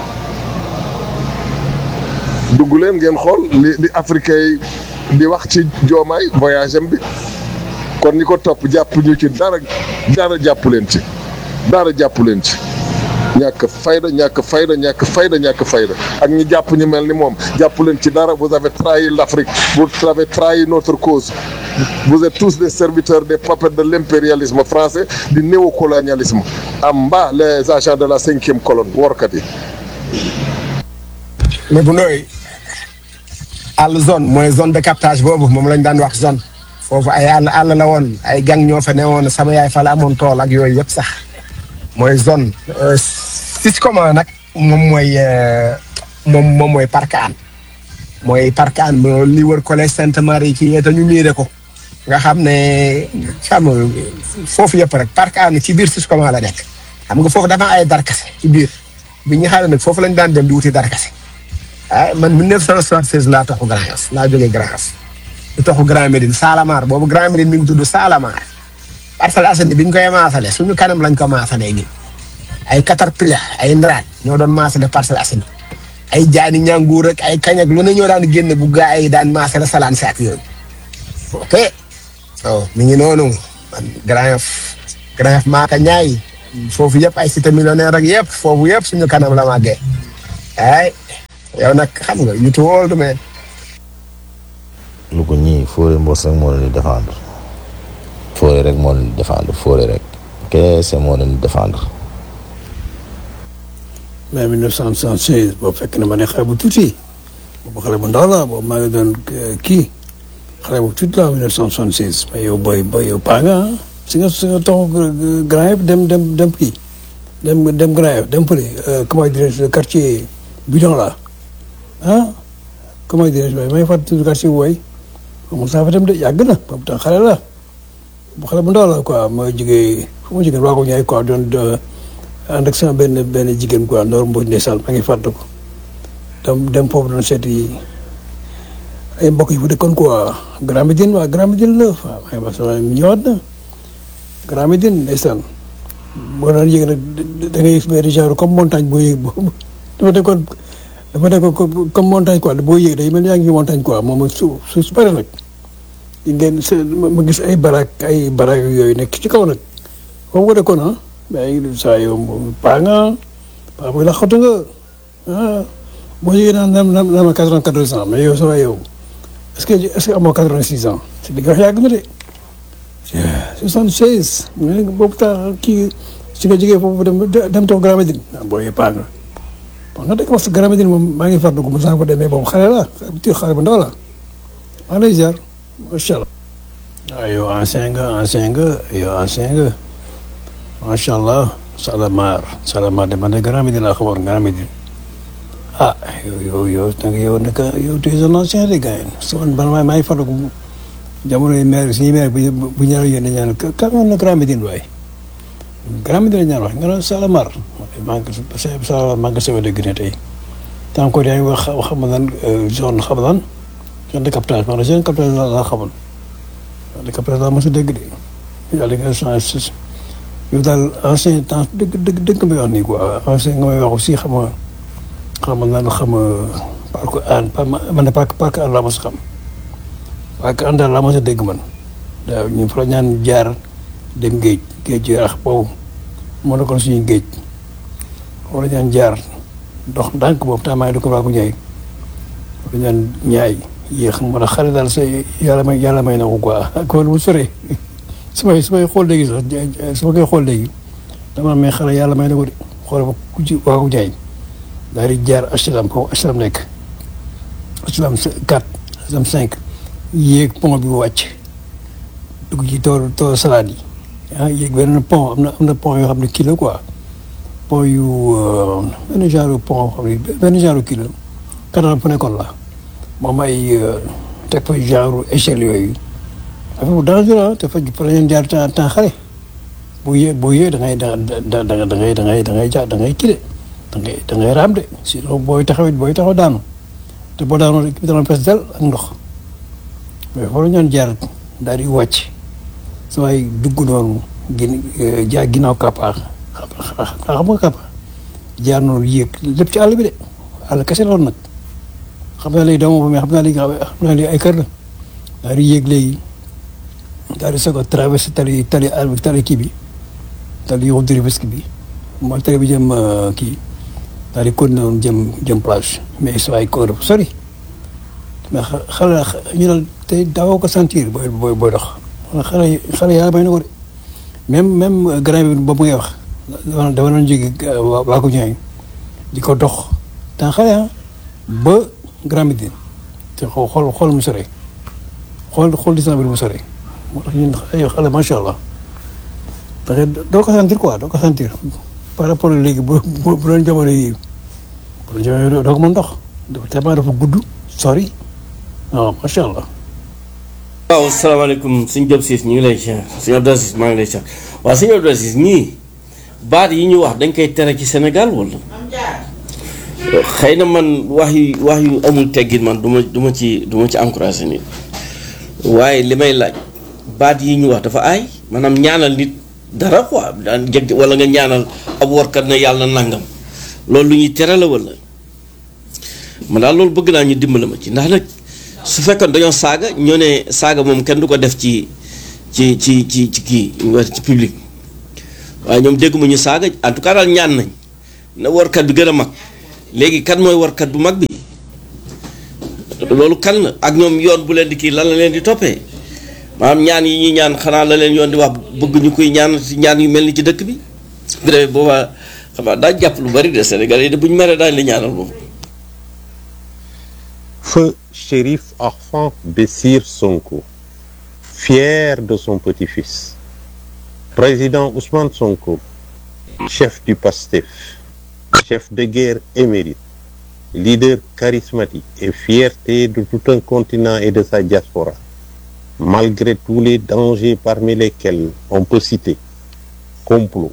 dugg leen ngeen xool li li africain yi di wax ci joomaay voyage am bi kon ñi ko topp jàpp ñu ci dara dara jàpp leen ci dara jàpp leen ci ñàkk fayda ñàkk fayda ñàkk fayda ñàkk fayda ak ñi jàpp ñu mel ni moom jàpp leen ci dara vous avez trahi l'Afrique vous avez trahi notre cause vous êtes tous des serviteurs des puppets de l'impérialisme français du néocolonialisme en bas les agents de la cinquième colonne workat yi mais bu nooy àll zone mooy zone de captage boobu moom lañ daan wax zone foofu ay àll àll la woon ay gang ñoo fa newoon sama yaay fa la amoon tool ak yooyu yëpp sax mooy zone sis comment nag moom mooy moom moom mooy parc an mooy parc an li wër collège Sainte Marie ci te ñu miire ko nga xam ne xam foofu yëpp rek parc an ci biir sis comment la nekk xam nga foofu dafa ay darkase ci biir bi ñu xaale nag foofu lañ daan dem di wuti darkase ah man 1976 laa toxu Grand Yoff laa jógee Grand Yoff di toxu Grand Médine Salamar boobu Grand Médine mi ngi tudd Salamar Parcelles Assainies bi ñu koy maasale suñu kanam lañ ko maasalee ñun ay caterpillar ay ndaraat ñoo doon maasale Parcelles Assainies ay jaani ñanguur ak ay kañ ak lu ne ñoo daan génn bu gaa yi daan maasale salaan si ak yooyu ok waaw mi ngi noonu man Grand Yoff Grand Yoff Maaka Ñaay foofu yëpp ay cité millionnaire ak yëpp foofu yëpp suñu kanam la màggee ay yow nag xam nga you too old man lu ko ñii Fodé Mbos rek moo leen di défendre Fodé rek moo leen di défendre Fodé rek kese moo leen di défendre. mais 1976 boobu fekk na ma ne xale bu tuuti boobu xale bu ndaw la boobu maa ngi doon kii xale bu tuuti la 1976 mais yow booy booy yow paa nga si nga si nga toog Grand Yoff dem dem dem kii dem dem Grand Yoff dem fële comment dirais-je le quartier bidon là ah comment dirais-je waaye may fàttali quartier bu waay moom saa fa dem de yàgg na boobu tam xale la bu xale bu ndaw la quoi ma jógee fu ma jógee waa ko ñaay quoi doon ànd ak sama benn benn jigéen quoi Ndor Mbodj ndeysaan maa ngi fàttali ko dem dem foofu doon seeti ay mbokk yi fu dëkkoon quoi Grand Médine waa Grand Médine la waaw maa ngi wax sama ñëwaat na Grand Médine ndeysaan boo daan yëg nag da ngay gis benn genre comme montagne boo yëg boobu dafa nekkoon dafa nekkoon comme montagne quoi boo yëg day mel ni yaa ngi montagne quoi moom su su su bëri nag ngeen ma gis ay barak ay barak yooyu nekk ci kaw nag foofu nga dëkkoon ah mais saa yow paa nga paa booy laxatu nga ah boo yëgee naan naan naan naan ma quatre-vingt-quatorze ans mais yow sa waay yow est-ce que est-ce que amoo quatre-vingt-six ans si li nga wax yàgg na de soixante-seize boobu taa kii si nga jógee foofu dem dem toog Grand Médine booy paa nga bon nga dëkk wax si Grand Médine moom maa ngi fàttaliku mu saa ko demee boobu xale la xale bu ndaw la maa ngi lay ziar macha allah. waaw yow ancien nga ancien nga yow ancien nga macha allah Salamar Salamar de man de Grand Médine laa xamoon Grand Médine ah yow yow yow nag yow nag yow tu es un ancien de gars yi su man man maa ngi fàttaliku jamono yi maire suñuy maire bu bu ñu ñaanal yéen a ñaan ka na Grand Médine waay Grand Médine la ñaan wax nga ne Salamar maa ngi Salamar maa ngi sewa dégg ne tey tant que yaa ngi wax xam nga lan zone xam lan zone de captage maanaam zone de captage laa xamoon zone de captage laa mos a dégg de yàlla nga changé yow daal ancien temps dëgg dëgg dëgg nga may wax nii quoi ancien nga may wax aussi xam nga xam nga naan xam nga parc an man de parc parc an laa mos a xam parc an daal laa mos a dégg man waaw ñu fa la ñaan jaar dem géej géej gi rax boobu moo nekkoon suñu géej foofu la ñaan jaar dox ndànk boobu temps maa ngi dëkk Ba Ndiaye foofu la ñaan ñaay yéex moo tax xale daal sa yàlla may yàlla may na ko quoi ak wàllu bu sore su may su may xool léegi sax su ma koy xool léegi dama may xale yàlla may na ko de xool ba ku ci waa ko jaay daal di jaar HLM foofu HLM nekk HLM 4 HLM 5 yéeg pont bi wàcc dugg ci tool tool salade yi ah yéeg benn pont am na am na pont yoo xam ne kii la quoi pont yu benn genre pont xam ne benn genre kii la kanam fu nekkoon la moom ay teg fa genre échelle yooyu affaire bu dangereux te fa fa la ñuy jaar temps temps xale boo yee boo yee da ngay da da da da ngay da ngay da ngay ja da ngay kii de da ngay da ngay raam de sinon booy taxawit booy taxaw daanu te boo daanoo rek dana pes del ak ndox mais foofu la ñu jaar daal di wàcc su may dugg noonu gin jaar ginnaaw kappa xam nga kappa jaar noonu yéeg lépp ci àll bi de àll kese loolu nag xam naa léegi doomu mais xam naa léegi xam naa léegi ay kër la daal di yéeg léegi daal di soog a traversé tali tali àll bi tali kii bi tali yow Rufisque bi mooy tali bi jëm kii daal di continué woon jëm jëm plage mais su ay kóor sori mais xale ñu ne tey daawoo ko sentir booy booy booy dox xale xale yàlla may na ko de même même grand bi boobu ngay wax dama dama doon jóge waa ko ñëwee di ko dox temps xale ah ba grand bi te xool xool xool mu sore xool xool distance bi mu sore moo tax ñun ay xale macha allah da ngay doo ko sentir quoi doo ko sentir par rapport ak léegi bu bu bu doon jamono yi bu doon jamono yi doo ko mën dox dafa tellement dafa gudd sori waaw macha allah. waaw salaamaaleykum suñ Diop Ciss ñu ngi lay siyaar suñ Abdou Aziz maa ngi lay siyaar waaw suñ Abdou Aziz ñii baat yi ñu wax dañ koy tere ci Sénégal wala xëy na man wax yu wax yu amul teggin man du ma du ma ci du ma ci encouragé nit waaye li may laaj baat yi ñu wax dafa aay maanaam ñaanal nit dara quoi daan jeg wala nga ñaanal ab warkat ne yàlla nangam loolu lu ñuy tere la wala man daal loolu bëgg naa ñu dimbali ma ci ndax nag su fekkoon dañoo saaga ñoo ne saaga moom kenn du ko def ci ci ci ci ci kii ñu wax ci public waaye ñoom dégguma ñu saaga en tout cas daal ñaan nañ na warkat bi gën a mag léegi kan mooy warkat bu mag bi loolu kan la ak ñoom yoon bu leen di kii lan la leen di toppee maanaam ñaan yi ñuy ñaan xanaa la leen yoon di wax bëgg ñu koy ñaan ci ñaan yu mel ni ci dëkk bi bu demee boobaa xam naa daaj jàpp lu bari de Sénégal yi de bu ñu meree daañu la ñaanal moom Feu Chérif Arfan Bessir Sonko, fier de son petit-fils. Président Ousmane Sonko, chef du PASTEF, chef de guerre émérite, leader charismatique et fierté de tout un continent et de sa diaspora. Malgré tous les dangers parmi lesquels on peut citer complot,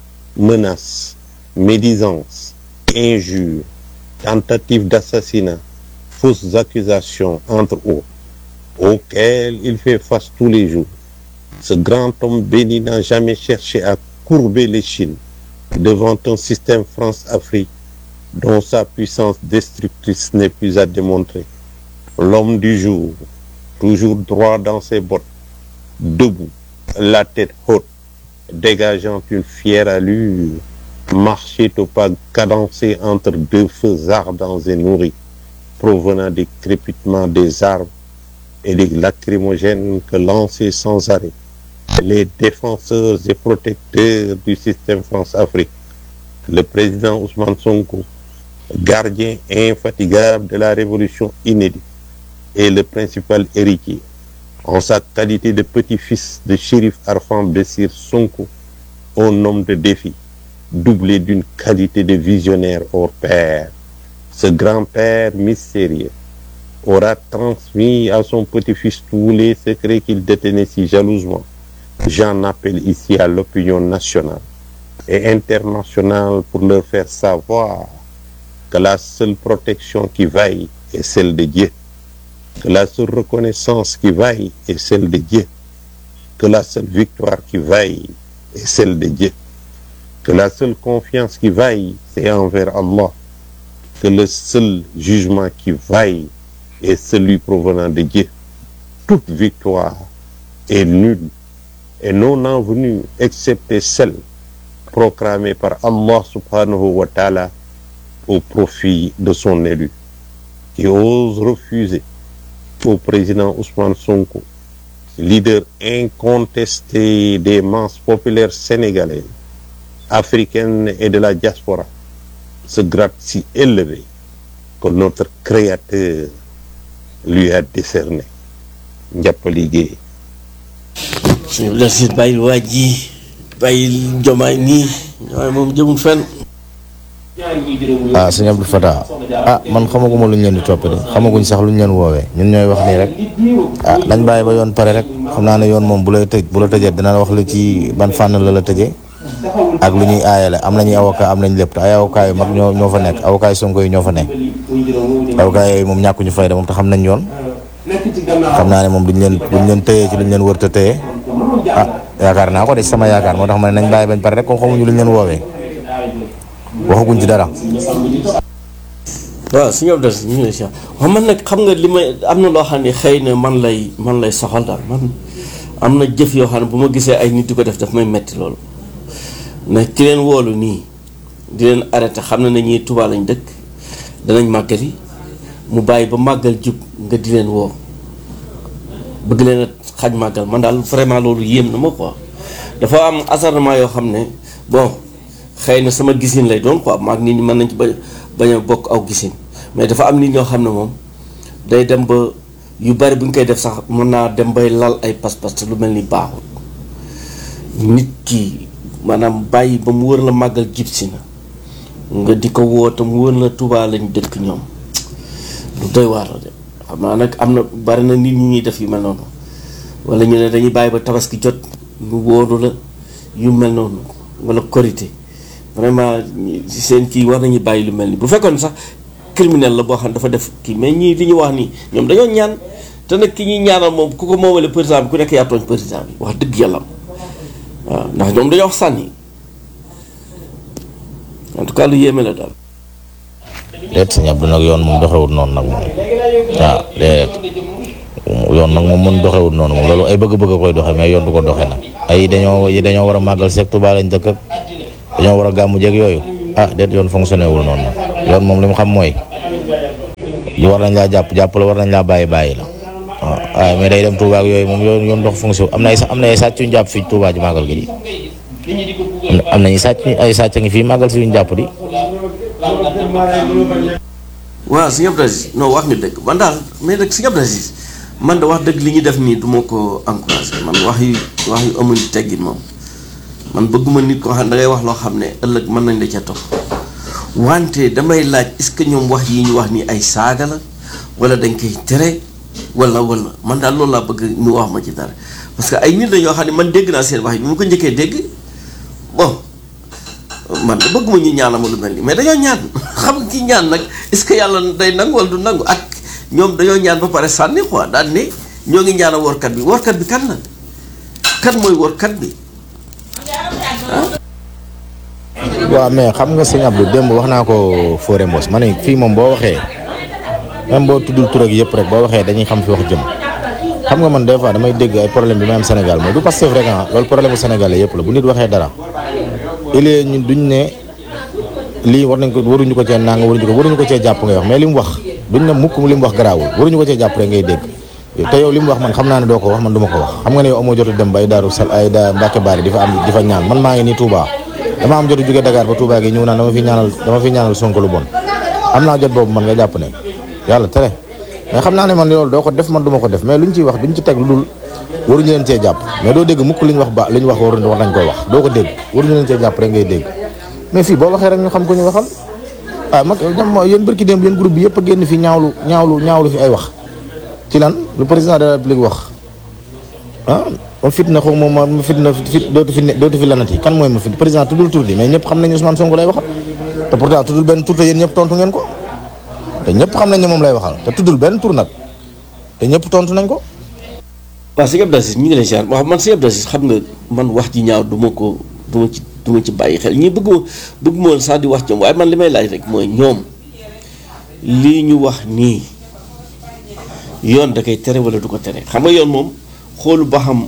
menaces, médisances, injures, tentatives d'assassinat, fausses accusations, entre autres, auxquelles il fait face tous les jours. Ce grand homme béni n'a jamais cherché à courber les chines devant un système France-Afrique dont sa puissance destructrice n'est plus à démontrer. L'homme du jour, toujours droit dans ses bottes, debout, la tête haute, dégageant une fière allure, marchait au pas cadencé entre deux feux ardents et nourris, provenant des crépitements des arbres et des lacrymogènes que lançaient sans arrêt les défenseurs et protecteurs du système France-Afrique. Le président Ousmane Sonko, gardien infatigable de la révolution inédite, est le principal héritier, en sa qualité de petit-fils de shérif Arfan Bessir Sonko, un homme de défi, doublé d'une qualité de visionnaire hors pair. Ce grand-père mystérieux aura transmis à son petit-fils tous les secrets qu'il détenait si jalousement. J'en appelle ici à l'opinion nationale et internationale pour leur faire savoir que la seule protection qui vaille est celle de Dieu, que la seule reconnaissance qui vaille est celle de Dieu, que la seule victoire qui vaille est celle de Dieu, que la seule confiance qui vaille c'est envers Allah, que le seul jugement qui vaille est celui provenant de Dieu. Toute victoire est nulle et non envenue excepté celle proclamée par Allah subhanahu wa ta'ala au profit de son élu, qui ose refuser au président Ousmane Sonko, leader incontesté des masses populaires sénégalaises, africaines et de la diaspora, ce grade si élevé que notre Créateur lui a décerné. Ndiapali Gueye. suñu la si bàyyil waa ji bàyyil jomaay nii jomaay moom jëmul fenn ah sëñ Abdou Fatah ah man xamaguma lu ñu leen di topp de xamaguñ sax lu ñu leen woowee ñun ñooy wax nii rek ah dañ bàyyi ba yoon pare rek xam naa ne yoon moom bu lay tëj bu la tëjee dina la wax li ci ban fànn la la tëjee ak lu ñuy aayale am nañuy avocat am nañ lépp te ay avocat yu mag ñoo ñoo fa nekk avocat yu Sonko yi ñoo fa nekk avocat yooyu moom ñàkkuñu fayda moom te xam nañ yoon xam naa ne moom duñ leen duñ leen tëyee ci luñ leen wër te tëyee ah yaakaar naa ko de sama yaakaar moo tax ma ne nañ bàyyi bañ pare rek comme xamuñu luñ leen woowee waxaguñ ci dara. waaw suñu Abdou ñu ngi lay si wax man nag xam nga li may am na loo xam ne xëy na man lay man lay soxal daal man am na jëf yoo xam ne bu ma gisee ay nit di ko def daf may metti loolu ne ki leen woolu nii di leen arrêté xam na ne ñii Tuubaa lañ dëkk danañ màggali mu bàyyi ba màggal jub nga di leen woo bëgg leen a xaj màggal man daal vraiment loolu yéem na ma quoi dafa am acharnement yoo xam ne bon xëy na sama gisin lay doon quoi maag nit ñi mën nañ ci ba bañ a bokk aw gisin mais dafa am nit ñoo xam ne moom day dem ba yu bari bu ñu koy def sax mën naa dem bay lal ay pas-pas te lu mel ni baaxul nit ki maanaam bàyyi ba mu wër la màggal jib si na nga di ko woo te mu wër la Tuubaa lañ dëkk ñoom lu doy waar la de xam naa nag am na bari na nit ñi ñuy def yu mel noonu wala ñu ne dañuy bàyyi ba tabaski jot ñu wóoru la yu mel noonu wala korité vraiment seen kii war nañu bàyyi lu mel ni bu fekkoon sax criminel la boo xam ne dafa def kii mais ñii li ñu wax nii ñoom dañoo ñaan te nag ki ñuy ñaanal moom ku ko moomale président bi ku nekk yaa tooñ président bi wax dëgg yàlla waaw ndax ñoom dañoo wax sànni en tout cas lu yéeme la daal. déet sëñ Abdou nag yoon moom doxewut noonu nag moom waaw déet yoon nag moom mën doxewut noonu moom loolu ay bëgg-bëgg a koy doxe mais yoon du ko doxe nag ay dañoo dañoo war a màggal seeg Tuubaa lañ dëkk ak dañoo war a gàmmu jeeg yooyu ah déet yoon fonctionné wul noonu nag yoon moom li mu xam mooy li war nañ laa jàpp jàpp la war nañ laa bàyyi bàyyi la waaw waaye mais day dem Touba ak yooyu moom yoon yoon dox fonction am na ay am na ay sàcc yu ñu jàpp fii Touba ji màggal gi di am na am nañu sàcc ay sàcc ngi fii màggal si yu ñu jàpp di. waaw sëñ Abdou Aziz non wax nga dëgg man daal mais nag sëñ Abdou Aziz man da wax dëgg li ñuy def nii du ma ko encouragé man wax yu wax yu amul teggin moom man bëgguma nit koo xam ne da ngay wax loo xam ne ëllëg mën nañ la ca topp wante damay laaj est-ce que ñoom wax yi ñu wax nii ay saaga la wala dañ koy tere wala wala man daal loolu laa bëgg ñu wax ma ci dara parce que ay nit la ñoo xam ne man dégg naa seen wax yi bi ma ko njëkkee dégg bon man da bëgguma ñu ñaanal ma lu mel nii mais dañoo ñaan xam nga ki ñaan nag est-ce que yàlla day nangu wala du nangu ak ñoom dañoo ñaan ba pare sànni quoi daal ne ñoo ngi ñaanal workat bi workat bi kan la kan mooy workat bi waaw mais xam nga sëñ Abdou démb wax naa ko Fodé Mbos ma ne fii moom boo waxee même boo tuddul tur ak yëpp rek boo waxee dañuy xam fi wax jëm xam nga man des fois damay dégg ay problème bi ma am Sénégal mooy du Pastef rek ah loolu problème bu Sénégalais yëpp la bu nit waxee dara il est ñun duñ ne lii war nañ ko waruñu ko cee nang waruñu ko waruñu ko cee jàpp ngay wax mais li mu wax duñ ne mukk li mu wax garaawul waruñu ko cee jàpp rek ngay dégg te yow li mu wax man xam naa ne doo ko wax man du ma ko wax xam nga ne yow amoo jotu dem ba ay daaru sal ay da Mbàkke Baari di fa am di fa ñaan man maa ngi nii Touba dama am jotu jóge Dakar ba Touba gi ñëw naan dama fi ñaanal dama fi ñaanal Sonko lu bon am naa jot boobu man nga jàpp ne yàlla tere mais xam naa ne man loolu doo ko def man du ma ko def mais luñ ciy wax duñ ci teg lu dul waruñu leen cee jàpp mais doo dégg mukk li ñu wax ba li ñu wax waruñu war nañ koy wax doo ko dégg waruñu leen cee jàpp rek ngay dégg mais fii boo waxee rek ñu xam ko ñu waxal ah mag ñoom yéen bërki démb yéen groupe bi yëpp a génn fi ñaawlu ñaawlu ñaawlu fi ay wax ci lan lu président de la république wax ah ma fitna xaw ma ma fitna fit dootu fi dootu fi lanati kan mooy ma fit président tuddul tur di mais ñëpp xam nañ Ousmane Sonko lay waxal te pourtant tuddul benn tur te yéen ñëpp tontu ngeen ko te ñëpp xam nañ ne moom lay waxal te tuddul benn tur nag te ñëpp tontu nañ ko. waaw sëñ Abdou Aziz ñu ngi lay ziar waaw man sëñ Abdou Aziz xam nga man wax ji ñaaw du ma ko du ma ci du ma ci bàyyi xel ñi bëgg ma bëgg ma woon sax di wax ci waaye man li may laaj rek mooy ñoom lii ñu wax nii yoon da koy tere wala du ko tere xam nga yoon moom xoolu ba xam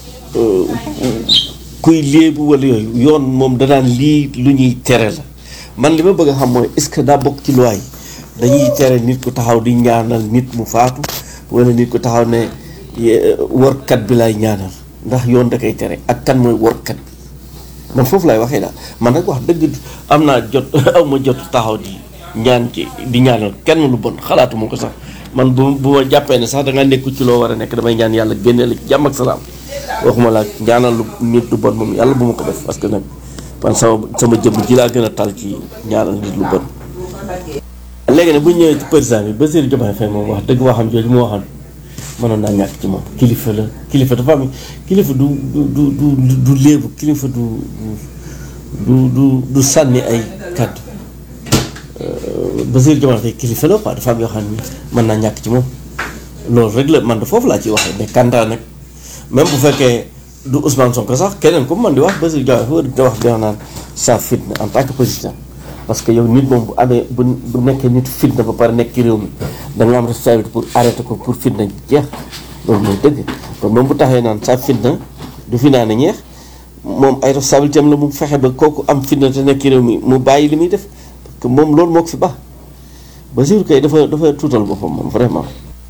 kuy léebu wala yooyu yoon moom danaan lii lu ñuy tere la man li ma bëgg a xam mooy est-ce que daa bokk ci loi yi dañuy tere nit ku taxaw di ñaanal nit mu faatu wala nit ku taxaw ne workat bi lay ñaanal ndax yoon da koy tere ak kan mooy workat bi man foofu lay waxee daal man nag wax dëgg am naa jot aw ma jot taxaw di ñaan ci di ñaanal kenn lu bon xalaatuma ko sax man bu bu ma jàppee ne sax da nga nekku ci loo war a nekk damay ñaan yàlla génne la ci jàmm ak salaam waxuma la ñaanal lu nit lu bon moom yàlla bu ma ko def parce que nag man sama sama jëmm ji laa gën a tal ci ñaanal nit lu bon. léegi nag bu ñu ñëwee ci président bi Bassirou Diomaye Faye moom wax dëgg waxam jooju mu waxoon mënoon naa ñàkk ci moom kilifa la kilifa dafa am kilifa du du du du du léebu kilifa du du du du sànni ay kàddu Bassirou Diomaye Faye kilifa la quoi dafa am yoo xam ni mën naa ñàkk ci moom loolu rek la man de foofu laa ciy waxee mais Kanta nag même bu fekkee du Ousmane Sonko sax keneen ku man di wax Bassirou Diomaye Faye di wax di wax naan sa fitna en tant que président parce que yow nit moom bu amee bu bu nekkee nit fitna ba pare nekk ci réew mi da nga am responsabilité pour arrêter ko pour fitna jeex loolu mooy dëgg kon moom bu taxee naan sa fitna du fi naan ñeex moom ay responsabilité am la mu fexe ba kooku am fitna te nekk ci réew mi mu bàyyi li muy def parce que moom loolu moo ko fi baax Bassirou kay dafa dafa tuutal boppam moom vraiment.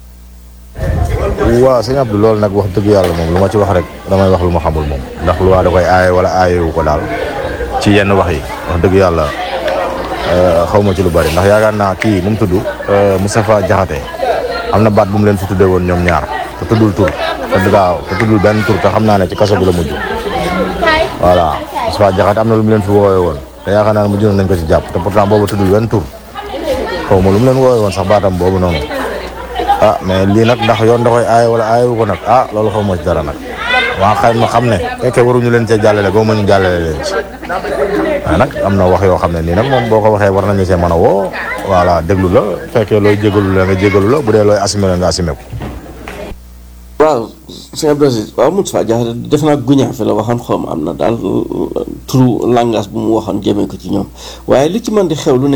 waaw sëñ Abdou loolu nag wax dëgg yàlla moom lu ma ci wax rek damay wax lu ma xamul moom ndax lu waa da koy aaye wala aayewu ko daal ci yenn wax yi wax dëgg yàlla xaw ma ci lu bari ndax yaakaar naa kii nu mu tudd Moustapha Diakhaté am na baat bu mu leen fi tuddee woon ñoom ñaar te tuddul tur te gaaw te tuddul benn tur te xam naa ne ci kaso bi la mujj voilà Moustapha Diakhaté am na lu mu leen fi woowee woon te yaakaar naa ne mujj nañ ko ci jàpp te pourtant boobu tuddul benn tur xaw ma lu mu leen woowee woon sax baatam boobu noonu ah mais lii nag ndax yoon da koy aaye wala aayewu ko nag ah loolu xaw ma ci dara nag waa xëy ma xam ne fekkee waruñu leen cee jàllale boo ma ñu jàllale leen ci waaye nag am na wax yoo xam ne nii nag moom boo ko waxee war nañu see mën a woo voilà déglu la fekkee looy jégalu la nga jégalu la bu dee looy assumé la nga assumé ko. waaw sëñ Abdou Aziz waaw Moustapha Diakhaté def naa guñaa fi la waxoon xaw ma am na daal turu langage bu mu waxoon jëmee ko ci ñoom waaye li ci mën di xew lu ne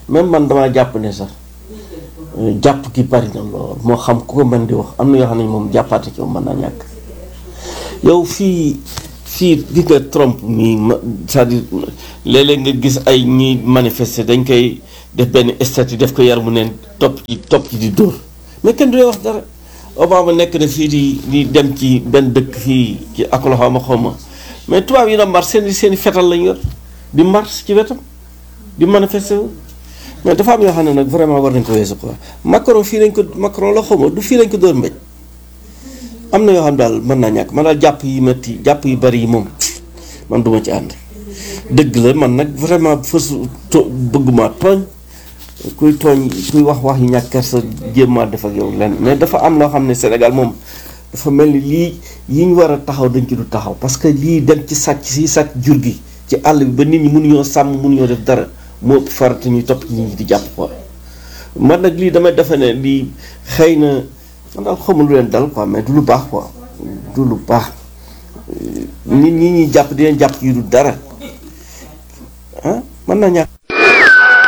même man damaa jàpp ne sax jàpp gi bari na lool moo xam ku ko mën di wax am na yoo xam ne moom jàppaate ci mën naa ñàkk yow fii fii gis nga Trump mii ma c'est-à-dire léeg-léeg nga gis ay ñuy manifester dañ koy def benn statut def ko yar mu neen topp ci topp ci di dóor mais kenn du lay wax dara Obama nekk na fii di di dem ci benn dëkk fii ci Oklahoma xaw ma mais tubaab yi na mars seen seen i fetal lañ yor di mars ci wetam di manifester wu mais dafa am yoo xam ne nag vraiment war nañ ko weesu quoi Macron fii lañ ko Macron la xaw ma du fii lañ ko dóor mbéj am na yoo xam daal mën naa ñàkk man daal jàpp yi metti jàpp yu bari yi moom man duma ci ànd dëgg la man nag vraiment fës to bëgguma tooñ kuy tooñ kuy wax wax yi ñàkk kersa jéemaa def ak yow lenn mais dafa am loo xam ne Sénégal moom dafa mel ni lii yi ñu war a taxaw dañ ci du taxaw parce que lii dem ci sàcc si sàcc jur gi ci àll bi ba nit ñi mënuñoo sàmm mënuñoo def dara moo ëpp farata ñuy topp ci nit ñi di jàpp quoi man nag lii damay defe ne lii xëy na man daal xamul lu leen dal quoi mais du lu baax quoi du lu baax nit ñi ñuy jàpp di leen jàpp yi du dara ah mën naa ñàkk